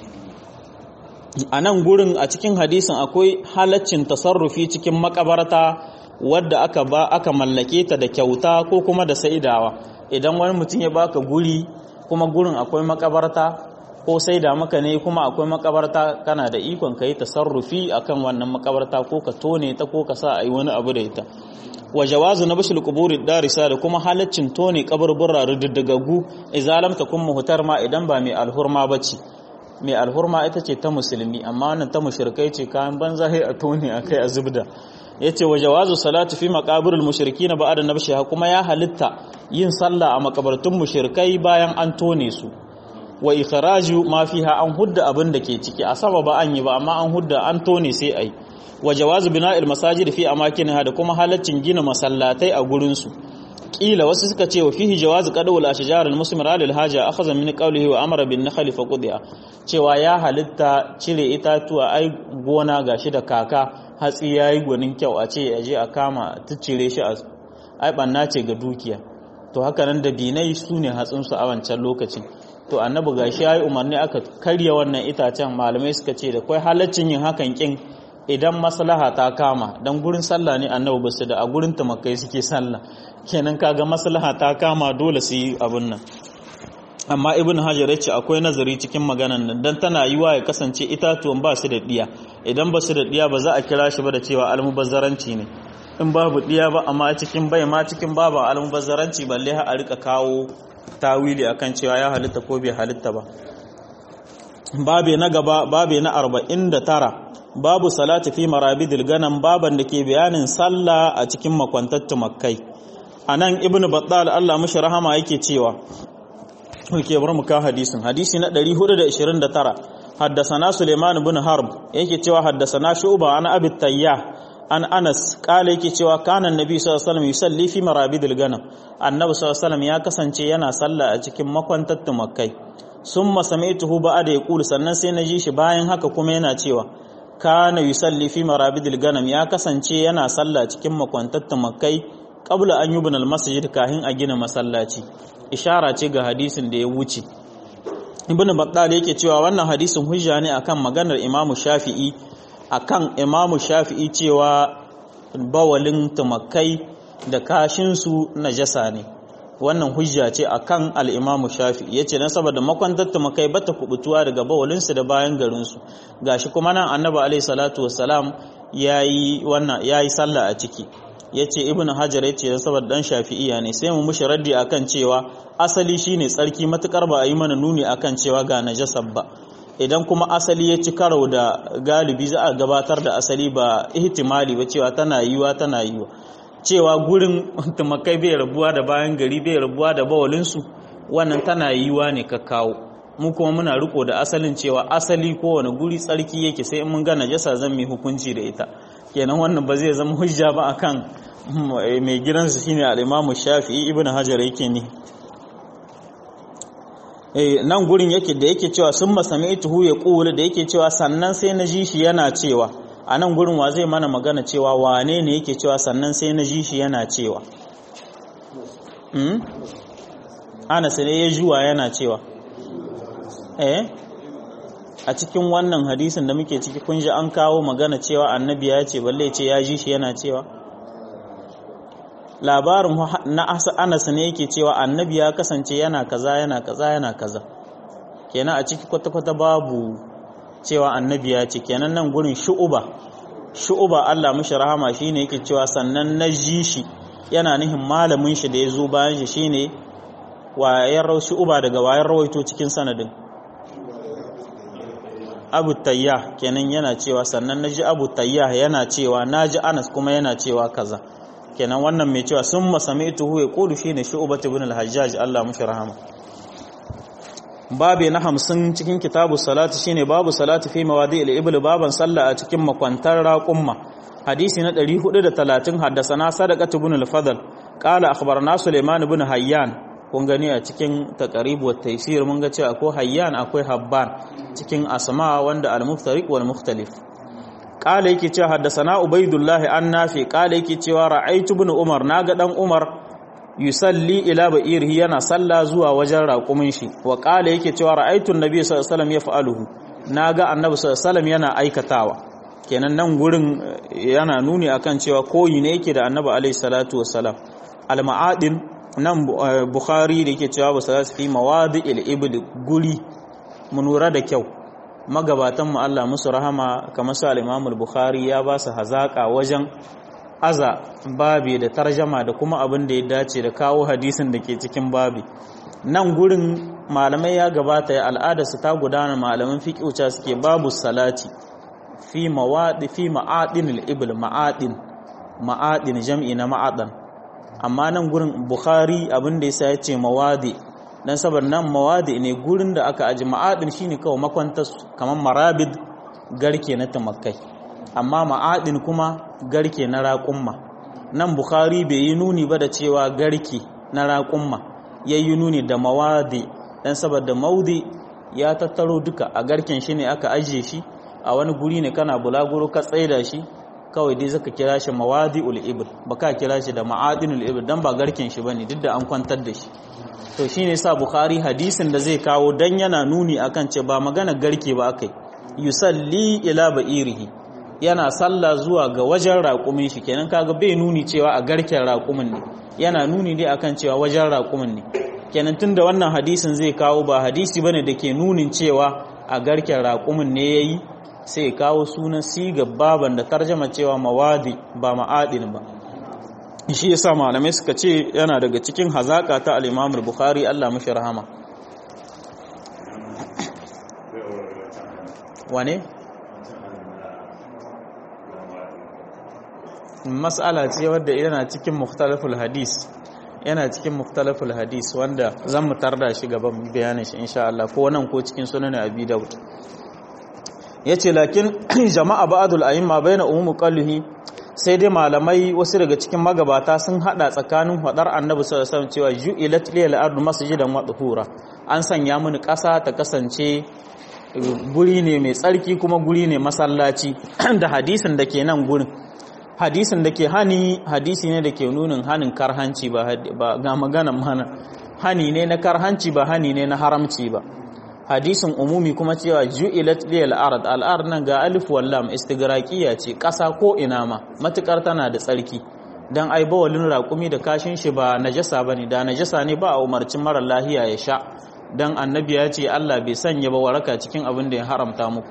a nan gurin a cikin hadisin akwai halaccin tasarrufi cikin makabarta wadda aka ba aka mallake ta da kyauta ko kuma da saidawa idan wani mutum ya baka guri kuma gurin akwai makabarta ko saida maka ne kuma akwai makabarta kana da ikon ka yi tasarrufi akan wannan makabarta ko ka tone ta ko ka sa a yi wani abu da ita wa jawazu na bashil quburi darisa da kuma halaccin tone kaburbura rududdagagu izalam ta kun muhtar ma idan ba mai alhurma bace mai alhurma ita ce ta musulmi amma wannan ta mushrikai ce kayan banza sai a tone akai a zubda yace wa jawazu salatu fi maqabiril mushrikin ba'da nabshiha kuma ya halitta yin sallah a makabartun mushrikai bayan an tone su wa ikhraju ma fiha an hudda abin da ke ciki a sama ba an yi ba amma an hudda an tone sai ai wa jawazu bina'il masajid fi amakinha da kuma halaccin gina masallatai a gurin su kila wasu suka ce wa fihi jawazu qadawul ashjar al musmira lil haja akhadha min qawlihi wa amara bin nakhli fa qudiya cewa ya halitta cire itatuwa ai gona gashi da kaka hatsi yayi gwanin kyau a ce aje a kama tuccire shi a ai banna ce ga dukiya to haka nan da binai sune hatsin su a wancan lokacin to annabi gashi yayi umarni aka karya wannan itacen malamai suka ce da kai halaccin yin hakan kin idan maslaha ta kama dan gurin sallah ne annabi basu da a gurin tamakai suke sallah kenan kaga maslaha ta kama dole su yi abun nan amma ibn hajar yace akwai nazari cikin maganan nan dan tana yiwa ya kasance itatuwan ba su da diya idan ba su da diya ba za a kira shi ba da cewa almubazzaranci ne in babu diya ba amma cikin bai ma cikin babu almubazzaranci balle har a rika kawo tawili akan cewa ya halitta ko bai halitta ba babe na gaba babe na 49 babu salati fi marabidil ganam baban da ke bayanin sallah a cikin makwantattu makkai anan ibnu battal Allah mishi rahama yake cewa ke bar mu ka hadisin hadisi na 429 haddasana Suleiman ibn Harb yake cewa haddasana Shu'ba an Abi Tayyah an Anas kala yake cewa kana annabi sallallahu alaihi wasallam yusalli fi marabidil ganam annabi sallallahu alaihi wasallam ya kasance yana sallah a cikin makwantattu makkai summa sami'tuhu ba'da yaqulu sannan sai na ji shi bayan haka kuma yana cewa kana yusalli fi marabidil ganam ya kasance yana sallah cikin makwantattu makkai qabla an yubna al masjid kahin a gina masallaci ishara ce ga hadisin da ya wuce ibn battal yake cewa wannan hadisin hujja ne akan maganar imamu shafi'i akan imamu shafi'i cewa bawalin tumakai da kashinsu najasa ne wannan hujja ce akan al-imamu shafi'i yace na saboda makwantar tumakai bata kubutuwa daga bawalinsu da bayan garinsu gashi kuma nan annabi alaihi salatu wassalam yayi wannan yayi sallah a ciki ya ce ibn hajar ya ce saboda dan shafi'iya ne sai mu mushi raddi akan cewa asali shine tsarki matukar ba a yi mana nuni akan cewa ga najasar ba idan kuma asali ya ci karo da galibi za a gabatar da asali ba ihtimali ba cewa tana yiwa tana yiwa cewa gurin tumakai bai rabuwa da bayan gari bai rabuwa da bawalinsu wannan tana yiwa ne ka kawo mu kuma muna riko da asalin cewa asali kowane guri tsarki yake sai in mun ga najasa zan mai hukunci da ita kenan wannan ba zai zama hujja ba akan mai gidansu shine al-Imam Shafi'i Ibn Hajar yake ni eh nan gurin yake da yake cewa sun masami'tuhu ya qulu da yake cewa sannan sai na ji shi yana cewa a nan gurin wa zai mana magana cewa wane ne yake cewa sannan sai na ji shi yana cewa Anas ne ya juwa yana cewa eh a cikin wannan hadisin da muke ciki kun ji an kawo magana cewa annabi ya ce balle ce ya ji shi yana cewa labarin na Anas ne yake cewa annabi ya kasance yana kaza yana kaza yana kaza kenan a ciki kwata-kwata babu cewa annabi ya ce kenan nan gurin shu'uba shu'uba Allah mishi rahama shine yake cewa sannan na ji shi yana nihin malamin shi da ya zo bayan shi shine wayar rau shu'uba daga wayar rawaito cikin sanadin Abu Tayya kenan yana cewa sannan naji Abu Tayya yana cewa naji Anas kuma yana cewa kaza kenan wannan mai cewa summa sami'tuhu yaqulu shine shu'bah ibn al-Hajjaj Allah mishi rahama babi na hamsin cikin kitabu salati shine babu salati fi mawadi al-ibl baban sallah a cikin makwantar raqumma hadisi na 430 haddasana sadaqat ibn al-fadl qala akhbarana sulaiman ibn hayyan kun gani a cikin taqrib wa taysir mun ga cewa akwai hayyan akwai habban cikin asma wanda al-muftariq wal mukhtalif qala yake cewa haddasana ubaidullah an nafi qala yake cewa ra'aytu ibn umar naga dan umar yusalli ila ba'irihi yana salla zuwa wajen raƙumin shi wa ƙala yake cewa ra'aitun nabi sallallahu alaihi wasallam yaf'aluhu naga annabi sallallahu alaihi wasallam yana aikatawa kenan nan gurin yana nuni akan cewa koyi ne yake da annabi alaihi salatu wassalam al-ma'adin nan bukhari da yake cewa ba salatu fi mawadi'il ibl guri mun lura da kyau magabatan mu Allah musu rahama kamar su al-imam al-bukhari ya ba su hazaka wajen aza babi da tarjama da kuma abin da ya dace da kawo hadisin da ke cikin babi nan gurin malamai ya gabata ya al'adarsu ta gudana malaman fiƙiuca suke babu salati fi mawadi fi ma'adin al-ibl ma'adin ma'adin jam'i na ma'adan amma nan gurin bukhari abin da yasa yace mawadi dan saboda nan mawadi ne gurin da aka aji ma'adin shine kawai makwantar kamar marabid garke na tumakkai amma ma'adin kuma garke na raƙumma nan bukhari bai yi nuni ba da cewa garke na raƙumma ya yi nuni da mawadi dan saboda maudi ya tattaro duka a garken shi ne aka ajiye shi a wani guri ne kana bulaguro ka tsaida shi kawai dai zaka kira shi mawadi ul ba ka kira shi da ma'adin ul dan ba garken shi bane duk da an kwantar da shi to shine sa bukhari hadisin da zai kawo dan yana nuni akan ce ba magana garke ba akai yusalli ila ba'irihi yana sallah zuwa ga wajen raƙumin shi kenan kaga bai nuni cewa a garken raƙumin ne yana nuni dai akan cewa wajen raƙumin ne kenan tunda wannan hadisin zai kawo ba hadisi bane da ke nunin cewa a garken raƙumin ne yayi sai kawo sunan siga baban da tarjama cewa mawadi ba ma'adin ba shi yasa malamai suka ce yana daga cikin hazaka ta al-Imam Bukhari Allah mashi rahama wane mas'ala ce wadda yana cikin mukhtalaful hadis yana cikin mukhtalaful hadis wanda zan mu tarda shi gaban bayanin shi insha Allah ko nan ko cikin sunan Abi Dawud yace lakin jama'a ba'dul a'imma baina ummu qallihi sai dai malamai wasu daga cikin magabata sun hada tsakanin hadar annabi sallallahu alaihi wasallam cewa ju'ilat lil ardu masjidan wa tuhura an sanya mini ƙasa ta kasance guri ne mai tsarki kuma guri ne masallaci da hadisin da ke nan gurin hadisin da ke hani hadisi ne da ke nunin hanin karhanci ba ga maganan mana hani ne na karhanci ba hani ne na haramci ba hadisin umumi kuma cewa ju'ilat liyal ard al ard nan ga alif wal lam istigraqiya ce kasa ko ina ma matukar tana da tsarki dan ai bawalin raƙumi da kashin shi ba najasa bane da najasa ne ba a umarcin mara lahiya ya sha dan annabi ya ce Allah bai sanya ba waraka cikin abin da ya haramta muku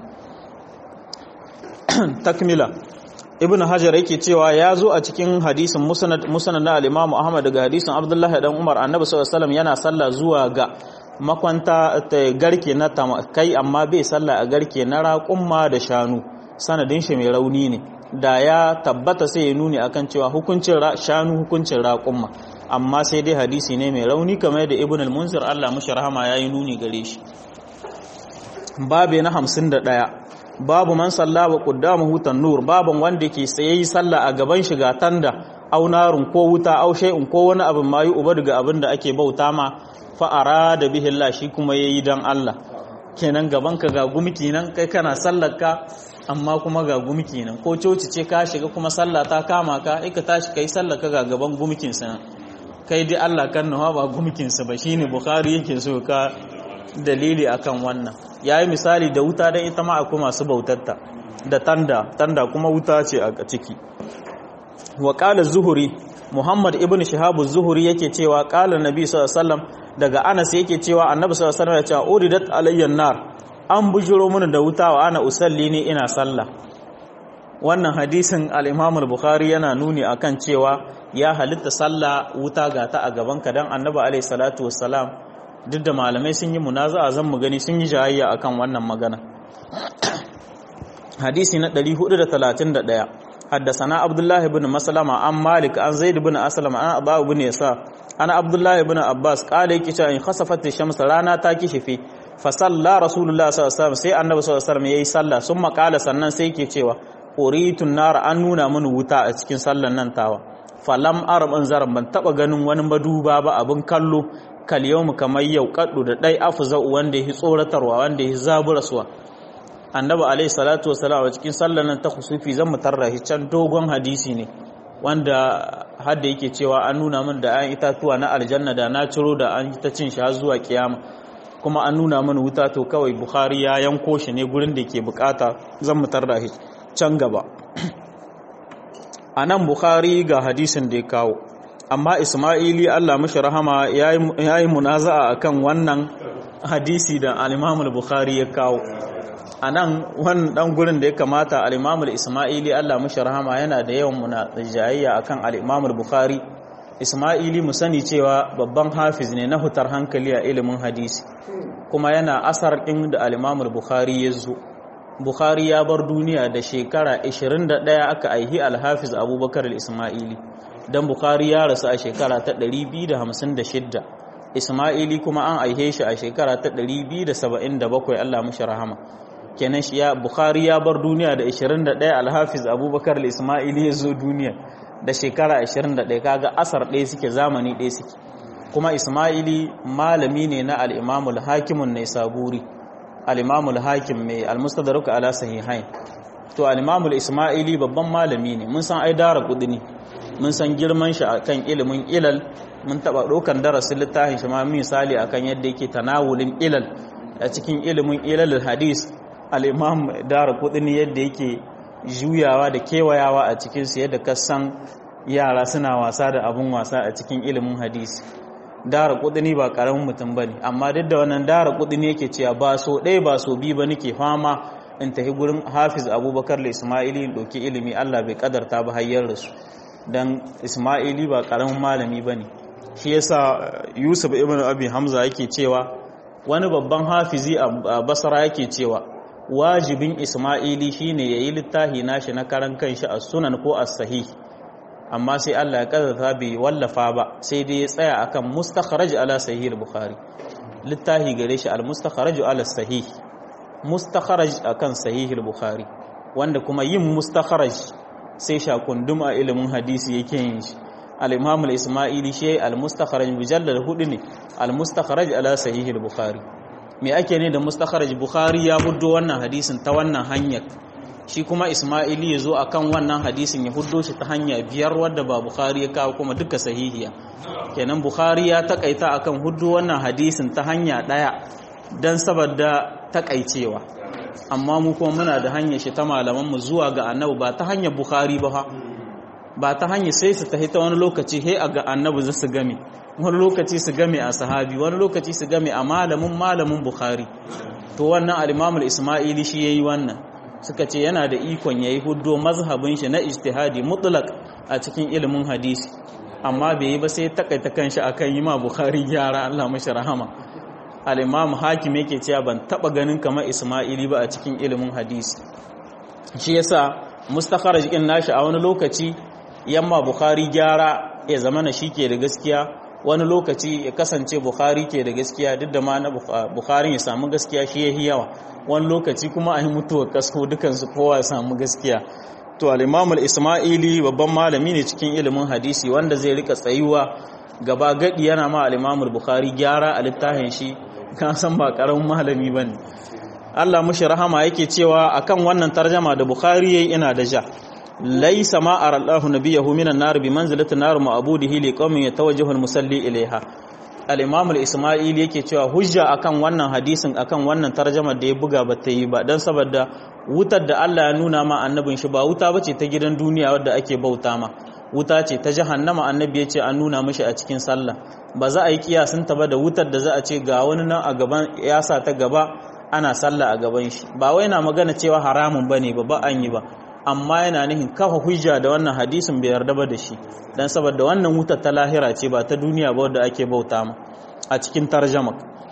takmila ibn hajar yake cewa ya zo a cikin hadisin musnad musnad na al-imam ahmad daga hadisin abdullah dan umar annabi sallallahu alaihi wasallam yana sallah zuwa ga makwanta garke na kai amma bai sallah a garke na raƙumma da shanu sanadin shi mai rauni ne da ya tabbata sai ya nuni akan cewa hukuncin shanu hukuncin raƙumma amma sai dai hadisi ne mai rauni kamar da ibn al-munzir Allah mushi rahama yayi nuni gare shi babu na 51 babu man salla wa quddamuhu tanur baban wanda ke tsaye sallah a gaban shi ga tanda au narun ko wuta au shay'un ko wani abin mayu uba daga abin da ake bauta ma fa arada bihi Allah shi kuma yayi dan Allah kenan gaban ka ga gumki nan kai kana sallar ka amma kuma ga gumki nan ko coci ce ka shiga kuma sallah ta kama ka ai ka tashi kai sallar ka ga gaban gumkin sa kai dai Allah kan nawa ba gumkin sa ba shine bukhari yake so ka dalili akan wannan yayi misali da wuta dan ita ma akwai masu bautarta da tanda tanda kuma wuta ce a ciki wa qala zuhuri muhammad ibn shihab az-zuhri yake cewa qala nabi sallallahu alaihi wasallam daga anas yake cewa annabi sallallahu alaihi wasallam ya ce uridat alayyan nar an bujiro mini da wuta wa ana usalli ne ina sallah wannan hadisin al-imam al-bukhari yana nuni akan cewa ya halitta sallah wuta ga ta a gaban ka dan annabi alaihi salatu wassalam duk da malamai sun yi munaza'a zan mu gani sun yi jayayya akan wannan magana hadisi na 431 حدثنا عبد الله بن مسلمة عن مالك عن زيد بن أسلم عن أبا بن يسار أنا عبد الله بن عباس قال يكي إن خسفت الشمس رانا تاكي في فصلى رسول الله صلى الله عليه وسلم سي النبي صلى الله عليه وسلم يي صلى ثم قال sannan sai yake cewa uritun nar an nuna mini wuta a cikin sallan nan tawa falam arab an zaran ban taba ganin wani maduba ba abin kallo kal yawmu kamar yau kaddu da dai afza wanda yake tsoratarwa wanda yake zaburaswa annabi alaihi salatu wasalam a cikin sallar nan ta kusufi zan mu tarra shi can dogon hadisi ne wanda hadda yake cewa an nuna min da ayan itatuwa na aljanna da na ciro da an ta cin shi har zuwa kiyama kuma an nuna min wuta to kawai bukhari ya yanko shi ne gurin da ke bukata zan mu tarra shi can gaba anan bukhari ga hadisin da ya kawo amma isma'ili Allah mishi rahama yayi munaza'a akan wannan hadisi da al-imam al-bukhari ya kawo a nan wani ɗan gurin da ya kamata al'imamul ismaili Allah mashi rahama yana da yawan muna jayayya a kan al'imamul bukhari ismaili mu sani cewa babban hafiz ne na hutar hankali a ilimin hadisi kuma yana asar ɗin da al'imamul bukhari ya zo bukhari ya bar duniya da shekara 21 aka aihi alhafiz abubakar ismaili don bukhari ya rasu a shekara ta 256 ismaili kuma an aihe shi a shekara ta 277 Allah mashi rahama kenan shi ya bukhari ya bar duniya da 21 alhafiz abubakar ismaili ya zo duniya da shekara 21 kaga asar ɗaya suke zamani ɗaya suke kuma ismaili malami ne na al'imamul hakimun ne saburi al'imamul hakim mai almustadaruka ala sahihain to al'imamul ismaili babban malami ne mun san ai dara kudini mun san girman shi akan ilimin ilal mun taba ɗaukan darasin littafin shi ma misali akan yadda yake tanawulin ilal a cikin ilimin ilal hadis al'imam dara kudin yadda yake juyawa da kewayawa a cikinsu yadda kasan yara suna wasa da abun wasa a cikin ilimin hadisi dara kudini ba karamin mutum ba ne amma duk da wannan dara kudini yake cewa ba so ɗaya ba so biyu ba nake fama in tafi gurin hafiz abubakar da ismaili in ɗauki ilimi allah bai kadarta ba hayyar da su don ismaili ba karamin malami ba ne shi yasa yusuf ibn abi hamza yake cewa wani babban hafizi a basara yake cewa wajibin Ismaili shine yayi littafi nashi na karan kanshi a sunan ko as-sahih amma sai Allah ya kaddara bai wallafa ba sai dai ya tsaya akan mustakhraj ala sahih al-bukhari littafi gare shi al-mustakhraj ala sahih mustakhraj akan sahih al-bukhari wanda kuma yin mustakhraj sai shakundum a ilimin hadisi yake yin shi al-imam al-ismaili shi al-mustakhraj mujallal hudu ne al-mustakhraj ala sahih al-bukhari me ake ne da mustakharaj bukhari ya huddo wannan hadisin ta wannan hanyar shi kuma isma'ili ya zo akan wannan hadisin ya huddo shi ta hanya biyar wadda ba bukhari ya kawo kuma duka sahihiya kenan bukhari ya takaita akan huddo wannan hadisin ta hanya daya dan saboda takaicewa amma mu kuma muna da hanyar shi ta malaman mu zuwa ga annabi ba ta hanyar bukhari ba ba ta hanyar sai su tafi ta wani lokaci he a ga annabi za su game wani lokaci su game a sahabi wani lokaci su game a malamin malamin bukhari to wannan al-imamul isma'ili shi yayi wannan suka ce yana da ikon yayi huddo mazhabin shi na ijtihadi mutlaq a cikin ilimin hadisi amma bai yi ba sai takaita kanshi akan yi ma bukhari gyara Allah mashi rahama al-imam hakim yake cewa ban taba ganin kamar isma'ili ba a cikin ilimin hadisi shi yasa mustakharaj din nashi a wani lokaci yamma bukhari gyara ya zama na shike da gaskiya wani lokaci ya kasance bukhari ke da gaskiya duk da ma na bukhari ya samu gaskiya shi yahi yawa wani lokaci kuma a yi mutuwar kasko dukansu kowa ya samu gaskiya to al-imam al-isma'ili babban malami ne cikin ilimin hadisi wanda zai rika tsayuwa gaba gadi yana ma al-imam al-bukhari gyara a littafin shi kan san ba karamin malami bane Allah mushi rahama yake cewa akan wannan tarjama da bukhari yayi ina da ja laysa ma ara Allahu nabiyahu minan nar bi manzilati nar ma'budihi li qaumin yatawajjahu al-musalli ilayha al-imam al-isma'ili yake cewa hujja akan wannan hadisin akan wannan tarjama da ya buga ba ta yi ba dan saboda wutar da Allah ya nuna ma annabin shi ba wuta bace ta gidan duniya wadda ake bauta ma wuta ce ta jahannama annabi ya ce an nuna mishi a cikin sallah ba za a yi kiyasin ta ba da wutar da za a ce ga wani nan a gaban ya sa ta gaba ana sallah a gaban shi ba wai na magana cewa haramun bane ba ba an yi ba amma yana nihin kafa hujja da wannan hadisin bai yarda ba da shi dan saboda wannan wutar ta lahira ce ba ta duniya ba wadda ake bauta ma a cikin tarjama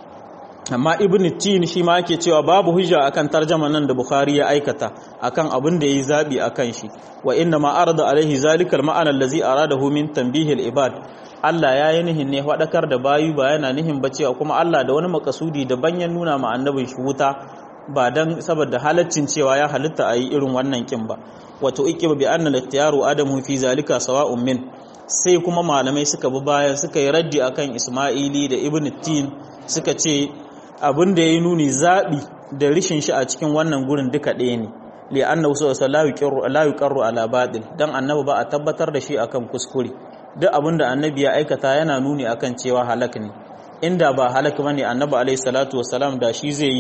amma ibn tin shi ma yake cewa babu hujja akan tarjama nan da bukhari ya aikata akan abin da yayi zabi akan shi wa inna ma arada alaihi zalikal ma'ana allazi aradahu min tanbihil ibad Allah ya yi nihin ne faɗakar da bayu ba yana nihin ba cewa kuma Allah da wani makasudi daban ya nuna ma annabin shi wuta ba dan saboda halaccin cewa ya halitta a yi irin wannan kin ba wato ikiba bi anna al-ikhtiyaru adamu fi zalika sawa'un min sai kuma malamai suka bi bayan suka yi raddi akan Isma'ili da Ibn Tin suka ce abin da yayi nuni zabi da rishin shi a cikin wannan gurin duka ɗaya ne li annahu sallallahu alaihi yuqarru ala batil dan annabi ba a tabbatar da shi akan kuskure duk abin da annabi ya aikata yana nuni akan cewa halak ne inda ba halak bane annabi alaihi salatu wasalam da shi zai yi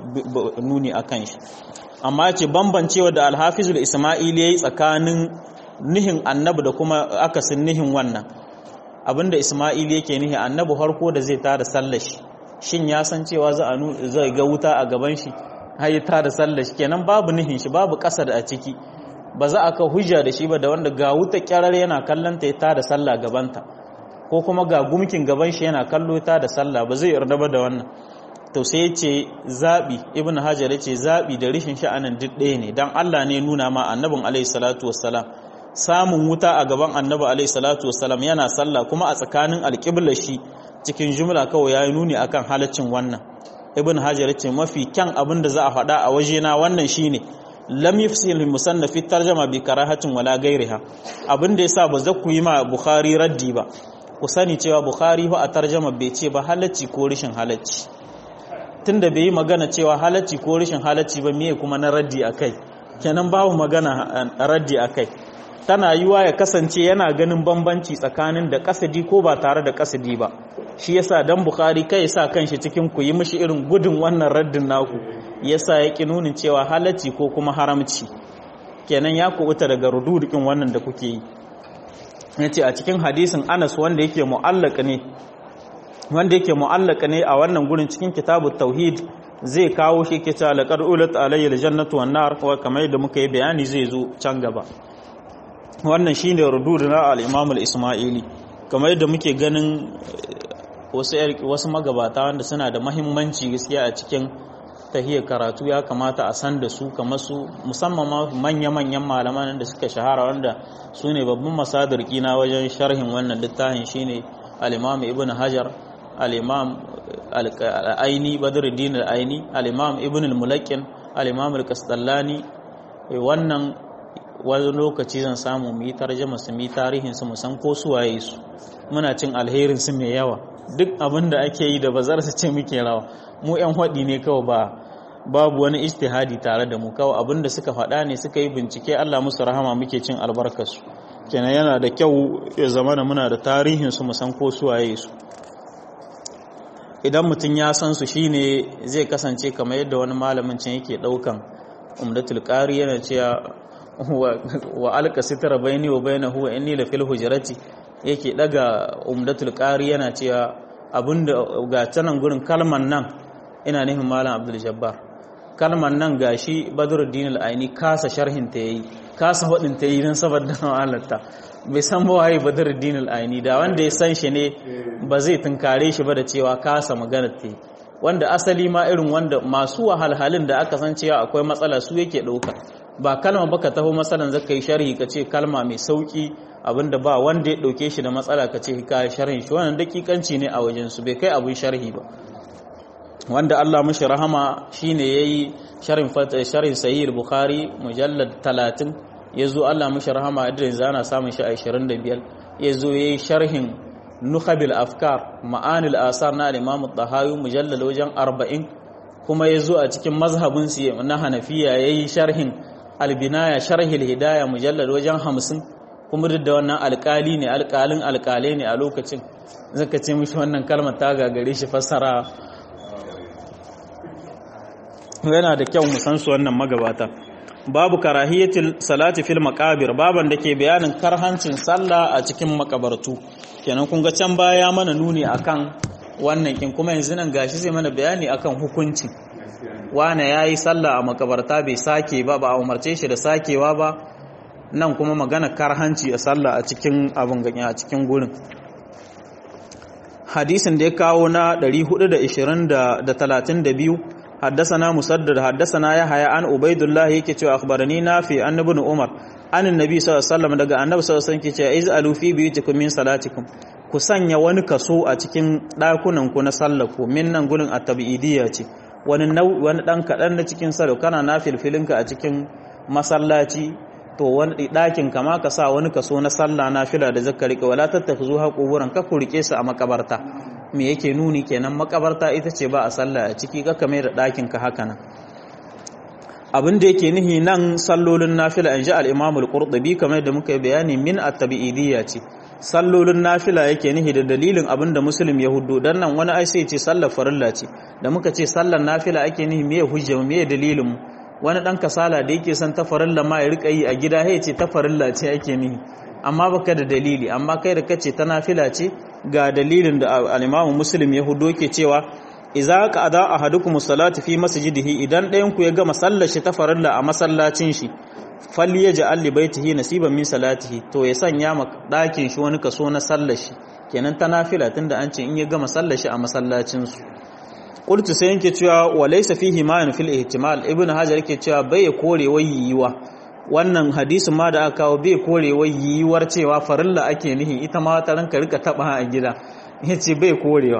nuni akan shi amma ce bambancewa da alhafizul isma'ili yayi tsakanin nihin annabi da kuma akasin nihin wannan abinda isma'ili yake nihi annabi harko da zai tada sallar shi shin ya san cewa za a zai ga wuta a gaban shi har ya tada sallar shi kenan babu nihin shi babu kasar a ciki ba za a ka hujja da shi ba da wanda ga wuta kyarar yana kallon ta ya tada sallah gabanta ko kuma ga gumkin gaban shi yana kallo ta da sallah ba zai yarda ba da wannan to sai ya ce zaɓi ibn hajar ya ce zaɓi da rishin sha'anin duk ɗaya ne don allah ne nuna ma annabin alaihi salatu wassalam samun wuta a gaban annabi alaihi salatu wassalam yana sallah kuma a tsakanin alƙiblar shi cikin jumla kawai ya yi nuni akan halaccin wannan ibn hajar ya ce mafi kyan abin da za a faɗa a wajena wannan shine lam yafsil musannaf fi tarjama bi karahatin wala gairiha abin da yasa ba za ku yi ma bukhari raddi ba ku sani cewa bukhari ba a tarjama bai ce ba halacci ko rishin halacci tunda bai yi magana cewa halacci ko rishin halacci ba miye kuma na raddi akai kenan babu magana raddi akai tana yiwa ya kasance yana ganin bambanci tsakanin da kasadi ko ba tare da kasadi ba shi yasa dan bukhari kai yasa kanshi cikin ku yi mishi irin gudun wannan raddin naku yasa ya ki nunin cewa halacci ko kuma haramci kenan ya kubuta daga rududukin wannan da kuke yi yace a cikin hadisin Anas wanda yake mu'allaka ne wanda yake mu'allaka ne a wannan gurin cikin kitabut tauhid zai kawo shi ke cewa laqad ulat alayya aljannatu wan nar kamar yadda muka yi bayani zai zo can gaba wannan shine rududu na al-imam al-isma'ili kamar yadda muke ganin wasu wasu magabata wanda suna da mahimmanci gaskiya a cikin tahiyar karatu ya kamata a san da su kamar su musamman manya-manyan malaman da suka shahara wanda su ne babban masadar kina wajen sharhin wannan littafin shine al-imam ibn hajar al-imam al-aini badruddin al-aini al-imam ibn al-mulaqqin al-imam al-kastallani wannan wani lokaci zan samu mu yi tarjama su mu yi tarihin su mu san ko su waye su muna cin alherin su mai yawa duk abin da ake yi da bazar su ce muke rawa mu yan hadi ne kawai ba babu wani ijtihadi tare da mu kawai abin da suka faɗa ne suka yi bincike Allah musu rahama muke cin albarkarsu kenan yana da kyau ya zama da muna da tarihin su mu san ko su waye su idan mutum ya san su shine zai kasance kamar yadda wani malamin can yake daukan umdatul qari yana cewa wa alka sitara baini wa bainahu wa inni la fil hujrati yake daga umdatul qari yana cewa abinda ga tanan gurin kalman nan ina nufin malam abdul jabbar kalman nan gashi badruddin al-aini kasa sharhin ta yayi kasa wadin ta yi dan saboda halalta bai san ba waye badruddin al-aini da wanda ya san shi ne ba zai tunkare shi ba da cewa kasa magana ta wanda asali ma irin wanda masu wahalhalin da aka san cewa akwai matsala su yake dauka ba kalma baka taho masalan zaka yi sharhi ka ce kalma mai sauki abinda ba wanda ya dauke shi da matsala ka ce ka sharhin shi wannan dakikanci ne a wajen su bai kai abin sharhi ba wanda Allah mashi rahama shine yayi sharhin sharhin sahih bukhari mujallad 30 yazo Allah mashi rahama idan zana samun shi a 25 yazo yayi sharhin nukhabil afkar ma'anil asar na al-imam at-tahawi mujallal wajen 40 kuma yazo a cikin mazhabin su na hanafiya yayi sharhin al-binaya sharhil hidaya mujallal wajen 50 kuma duk da wannan alƙali ne alƙalin alƙalai ne a lokacin zaka ce mishi wannan kalmar ta gagare shi fassara yana da kyau mu san su wannan magabata babu karahiyatul salati fil maqabir baban da ke bayanin karhancin sallah a cikin makabartu kenan kun ga can baya mana nuni akan wannan kin kuma yanzu nan gashi zai mana bayani akan hukunci wane yayi sallah a makabarta bai sake ba ba a umarce shi da sakewa ba nan kuma magana karhanci a sallah a cikin abin ganye a cikin gurin hadisin da ya kawo na 432 حدثنا مسدد حدثنا يحيى عن عبيد الله yake cewa akhbarani nafi an ibn umar an annabi sallallahu alaihi wasallam daga annabi sallallahu alaihi wasallam yake cewa iz'alu fi biyutikum min salatikum ku sanya wani kaso a cikin dakunan ku na sallaku min nan gurin at-tabi'idiyya ce wani wani dan kadan na cikin salo kana nafilfilinka a cikin masallaci to wani dakin kama ka sa wani kaso na sallah nafila da zakka rike wala tattakhzu haquburan ka ku rike su a makabarta me yake nuni kenan makabarta ita ce ba a sallah a ciki ka mai da ɗakin ka haka nan abin da yake nihi nan sallolin nafila in ji al-imam al-qurtubi kamar da muka yi bayani min at-tabi'idiyya ce sallolin nafila yake nihi da dalilin abin da muslim ya hudu dan nan wani ai sai ce sallar farilla ce da muka ce sallar nafila ake nihi me hujja me dalilin mu wani dan kasala da yake son ta farilla ma ya rika yi a gida ya ce ta farilla ce ake nihi amma baka da dalili amma kai da kace ta nafila ce ga dalilin da al-Imam Muslim ya hudo ke cewa idza qada ahadukum salati fi masjidihi idan ɗayan ku ya gama sallar shi ta farilla a masallacin shi falyaj'al li baitihi nasiban min salatihi to ya sanya ma ɗakin shi wani kaso na sallar shi kenan ta nafila tunda an ce in ya gama sallar shi a masallacin su qultu sai yake cewa wa laysa fihi ma'an fil ihtimal ibnu hajar yake cewa bai kore wayiwa wannan hadisin ma da aka kawo bai korewa yiwuwar cewa farilla ake nihi ita ma ta ranka rika taba a gida yace bai korewa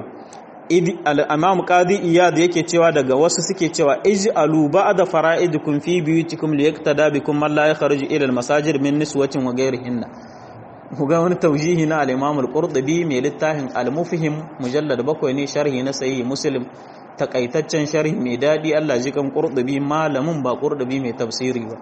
al-imam qadi iyad yake cewa daga wasu suke cewa ij'alu ba'da fara'idikum fi biyutikum liyaqtada bikum man la yakhruju ila al-masajid min niswatin wa ghayrihinna kuga wani taujihi na al-imam al-qurtubi mai littafin al-mufhim mujallad bakwai ne sharhi na sahih muslim takaitaccen sharhi mai dadi Allah jikan qurtubi malamin ba qurtubi mai tafsiri ba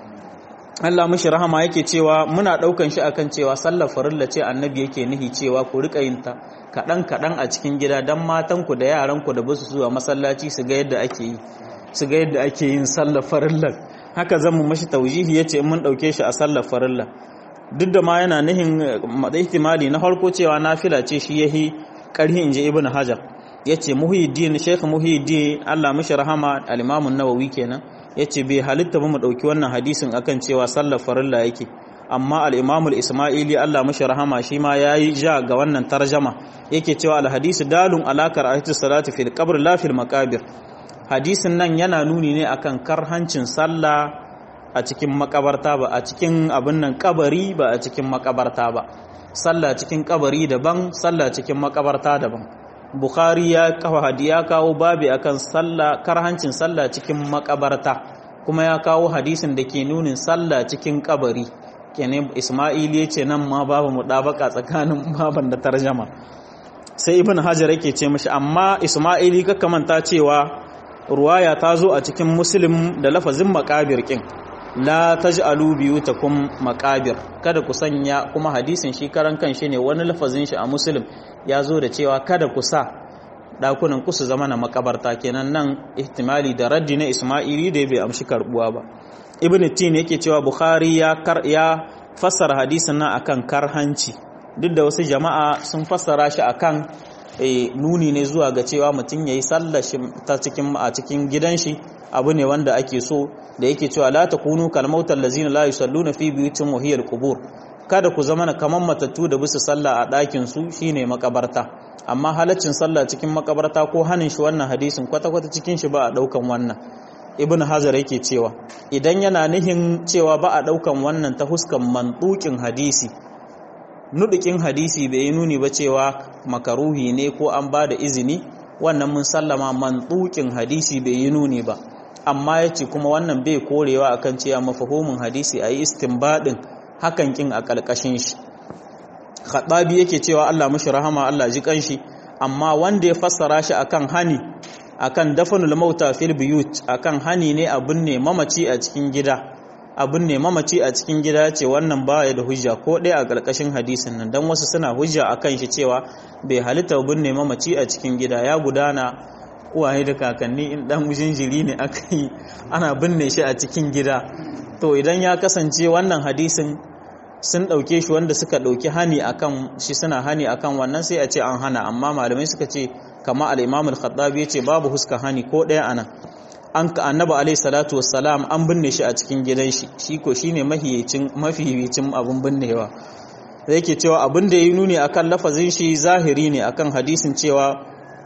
Allah mishi rahama yake cewa muna daukan shi akan cewa sallar farilla ce annabi yake nihi cewa ku rika yin ta kadan kadan a cikin gida dan matan ku da yaran ku da basu zuwa masallaci su ga yadda ake yi su ga yadda ake yin sallar farilla haka zan mu mishi taujihi yace mun dauke shi a sallar farilla duk da ma yana nihin ihtimali na farko cewa nafila ce shi yahi karhi inji ibnu hajar yace muhiddin sheikh muhiddin Allah mishi rahama al-imam an-nawawi kenan ya ce bai halitta ba mu ɗauki wannan hadisin akan cewa sallar farilla yake amma al'imamul ismaili Allah mashi rahama shi ma ya yi ja ga wannan tarjama yake cewa alhadisi dalun alakar ahiti salatu fil qabr la fil maqabir hadisin nan yana nuni ne akan karhancin sallah a cikin makabarta ba a cikin abin nan kabari ba a cikin makabarta ba sallah cikin kabari daban sallah cikin makabarta daban Bukhari ya kawo hadi ya kawo babi akan sallah karhancin sallah cikin makabarta kuma ya kawo hadisin da ke nunin sallah cikin kabari kenan Isma'il ya ce nan ma babu mudabaka tsakanin baban da tarjama sai Ibn Hajar yake ce mishi amma Isma'ili ka kamanta cewa ruwaya ta zo a cikin Muslim da lafazin makabir kin la taj'alu biyutakum maqabir kada ku sanya kuma hadisin shi karan kan shi ne wani lafazin shi a muslim ya zo da cewa kada ku sa dakunan ku su zama na makabarta kenan nan ihtimali da raddi na isma'ili da bai amshi karbuwa ba ibn tin yake cewa bukhari ya kar ya fassara hadisin nan akan karhanci duk da wasu jama'a sun fassara shi akan nuni ne zuwa ga cewa mutum yayi sallar shi ta cikin a cikin gidan shi abu ne wanda ake so da yake cewa la takunu kal mautal ladzina la yusalluna fi buyutin wa hiya qubur kada ku zama kaman matattu da bisa sallah a ɗakin su shine makabarta amma halaccin sallah cikin makabarta ko hanin shi wannan hadisin kwata kwata cikin shi ba a daukan wannan ibn hajar yake cewa idan yana nihin cewa ba a ɗaukan wannan ta huskan mantukin hadisi nudukin hadisi bai yi nuni ba cewa makaruhi ne ko an ba da izini wannan mun sallama mantukin hadisi bai yi nuni ba amma ya ce kuma wannan bai korewa akan cewa mafahimin hadisi a yi istinbadin hakan kin a ƙarƙashin shi khattabi yake cewa Allah mashi rahama Allah ji kanshi amma wanda ya fassara shi akan hani akan dafanul mauta fil biyut akan hani ne abun ne mamaci a cikin gida abun ne mamaci a cikin gida ce wannan baya da hujja ko ɗaya a ƙarƙashin hadisin nan dan wasu suna hujja akan shi cewa bai halitta abun ne mamaci a cikin gida ya gudana uwaye da kakanni in dan jinjiri ne aka yi ana binne shi a cikin gida to idan ya kasance wannan hadisin sun ɗauke shi wanda suka ɗauki hani akan shi suna hani akan wannan sai a ce an hana amma malamai suka ce kama al-imam al-khattabi yace babu huska hani ko ɗaya anan an ka annabi alayhi salatu wassalam an binne shi a cikin gidan shi shi ko shine mahiyicin mafiyicin abun binnewa sai yake cewa abin da yayi nuni akan lafazin shi zahiri ne akan hadisin cewa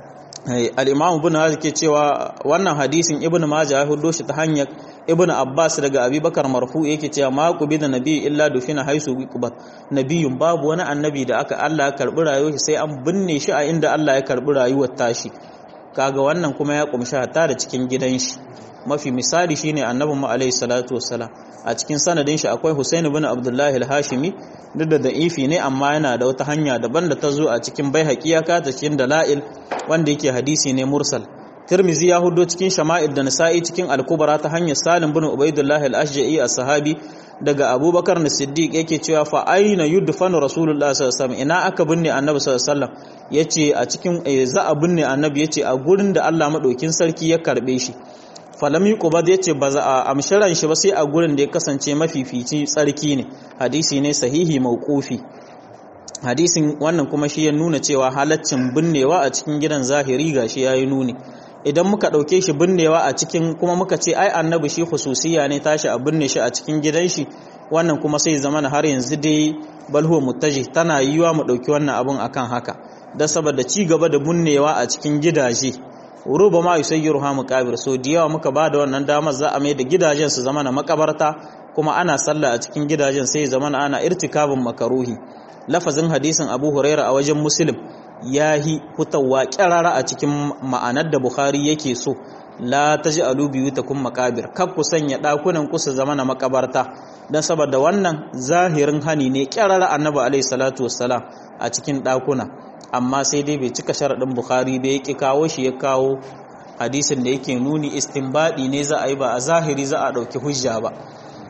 al-imam ibn hazm ke cewa wannan hadisin ibn majah ya hudo shi ta hanyar ibn abbas daga abubakar marfu yake cewa ma qubi da nabi illa dufina haisu qubat nabiyun babu wani annabi da aka Allah ya karbi rayuwar sai an binne shi a inda Allah ya karbi rayuwar tashi kaga wannan kuma ya kumshi hatta da cikin gidan shi mafi misali shine annabi mu alaihi salatu wassalam a cikin sanadin shi akwai Husain ibn Abdullah al-Hashimi duk da da'ifi ne amma yana da wata hanya daban da ta zo a cikin baihaqi ya ka ta cikin dalail wanda yake hadisi ne mursal Tirmizi ya hudo cikin Shama'il da Nasa'i cikin Al-Kubra ta hanyar Salim bin Ubaidullah al-Ashja'i as-Sahabi daga Abubakar as-Siddiq yake cewa fa aina yudfanu Rasulullah sallallahu alaihi wasallam ina aka binne Annabi sallallahu alaihi wasallam yace a cikin za a binne Annabi yace a gurin da Allah madaukin sarki ya karbe shi falam yuqbad yace ba za a amshiran shi ba sai a gurin da ya kasance mafifici tsarki ne hadisi ne sahihi mauqufi hadisin wannan kuma shi ya nuna cewa halaccin binnewa a cikin gidan zahiri gashi yayi nuni idan muka ɗauke shi binnewa a cikin kuma muka ce ai annabi shi hususiya ne tashi a binne shi a cikin gidan shi wannan kuma sai zama har yanzu dai balhu muttaji tana yiwa mu ɗauki wannan abun akan haka da saboda ci gaba da binnewa a cikin gidaje ruba ma yusayyiru ha muqabir so da yawa muka ba da wannan damar za a mai da gidajen su zama na makabarta kuma ana sallah a cikin gidajen sai zama ana irtikabin makaruhi lafazin hadisin abu huraira a wajen muslim ya yi fitowa kyarara a cikin ma'anar da Bukhari yake so la taj'alu biyutakum maqabir kar ku sanya dakunan ku su zama na makabarta dan saboda wannan zahirin hani ne kyarara annabi alaihi salatu wassalam a cikin dakuna amma sai dai bai cika sharadin Bukhari bai yake kawo shi ya kawo hadisin da yake nuni istinbadi ne za a yi ba a zahiri za a dauki hujja ba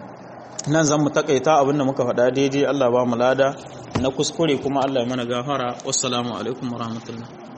nan zan mu takaita abinda muka faɗa daidai Allah ba mu lada na kuskure kuma Allah mana gafara wassalamu alaikum warahmatullahi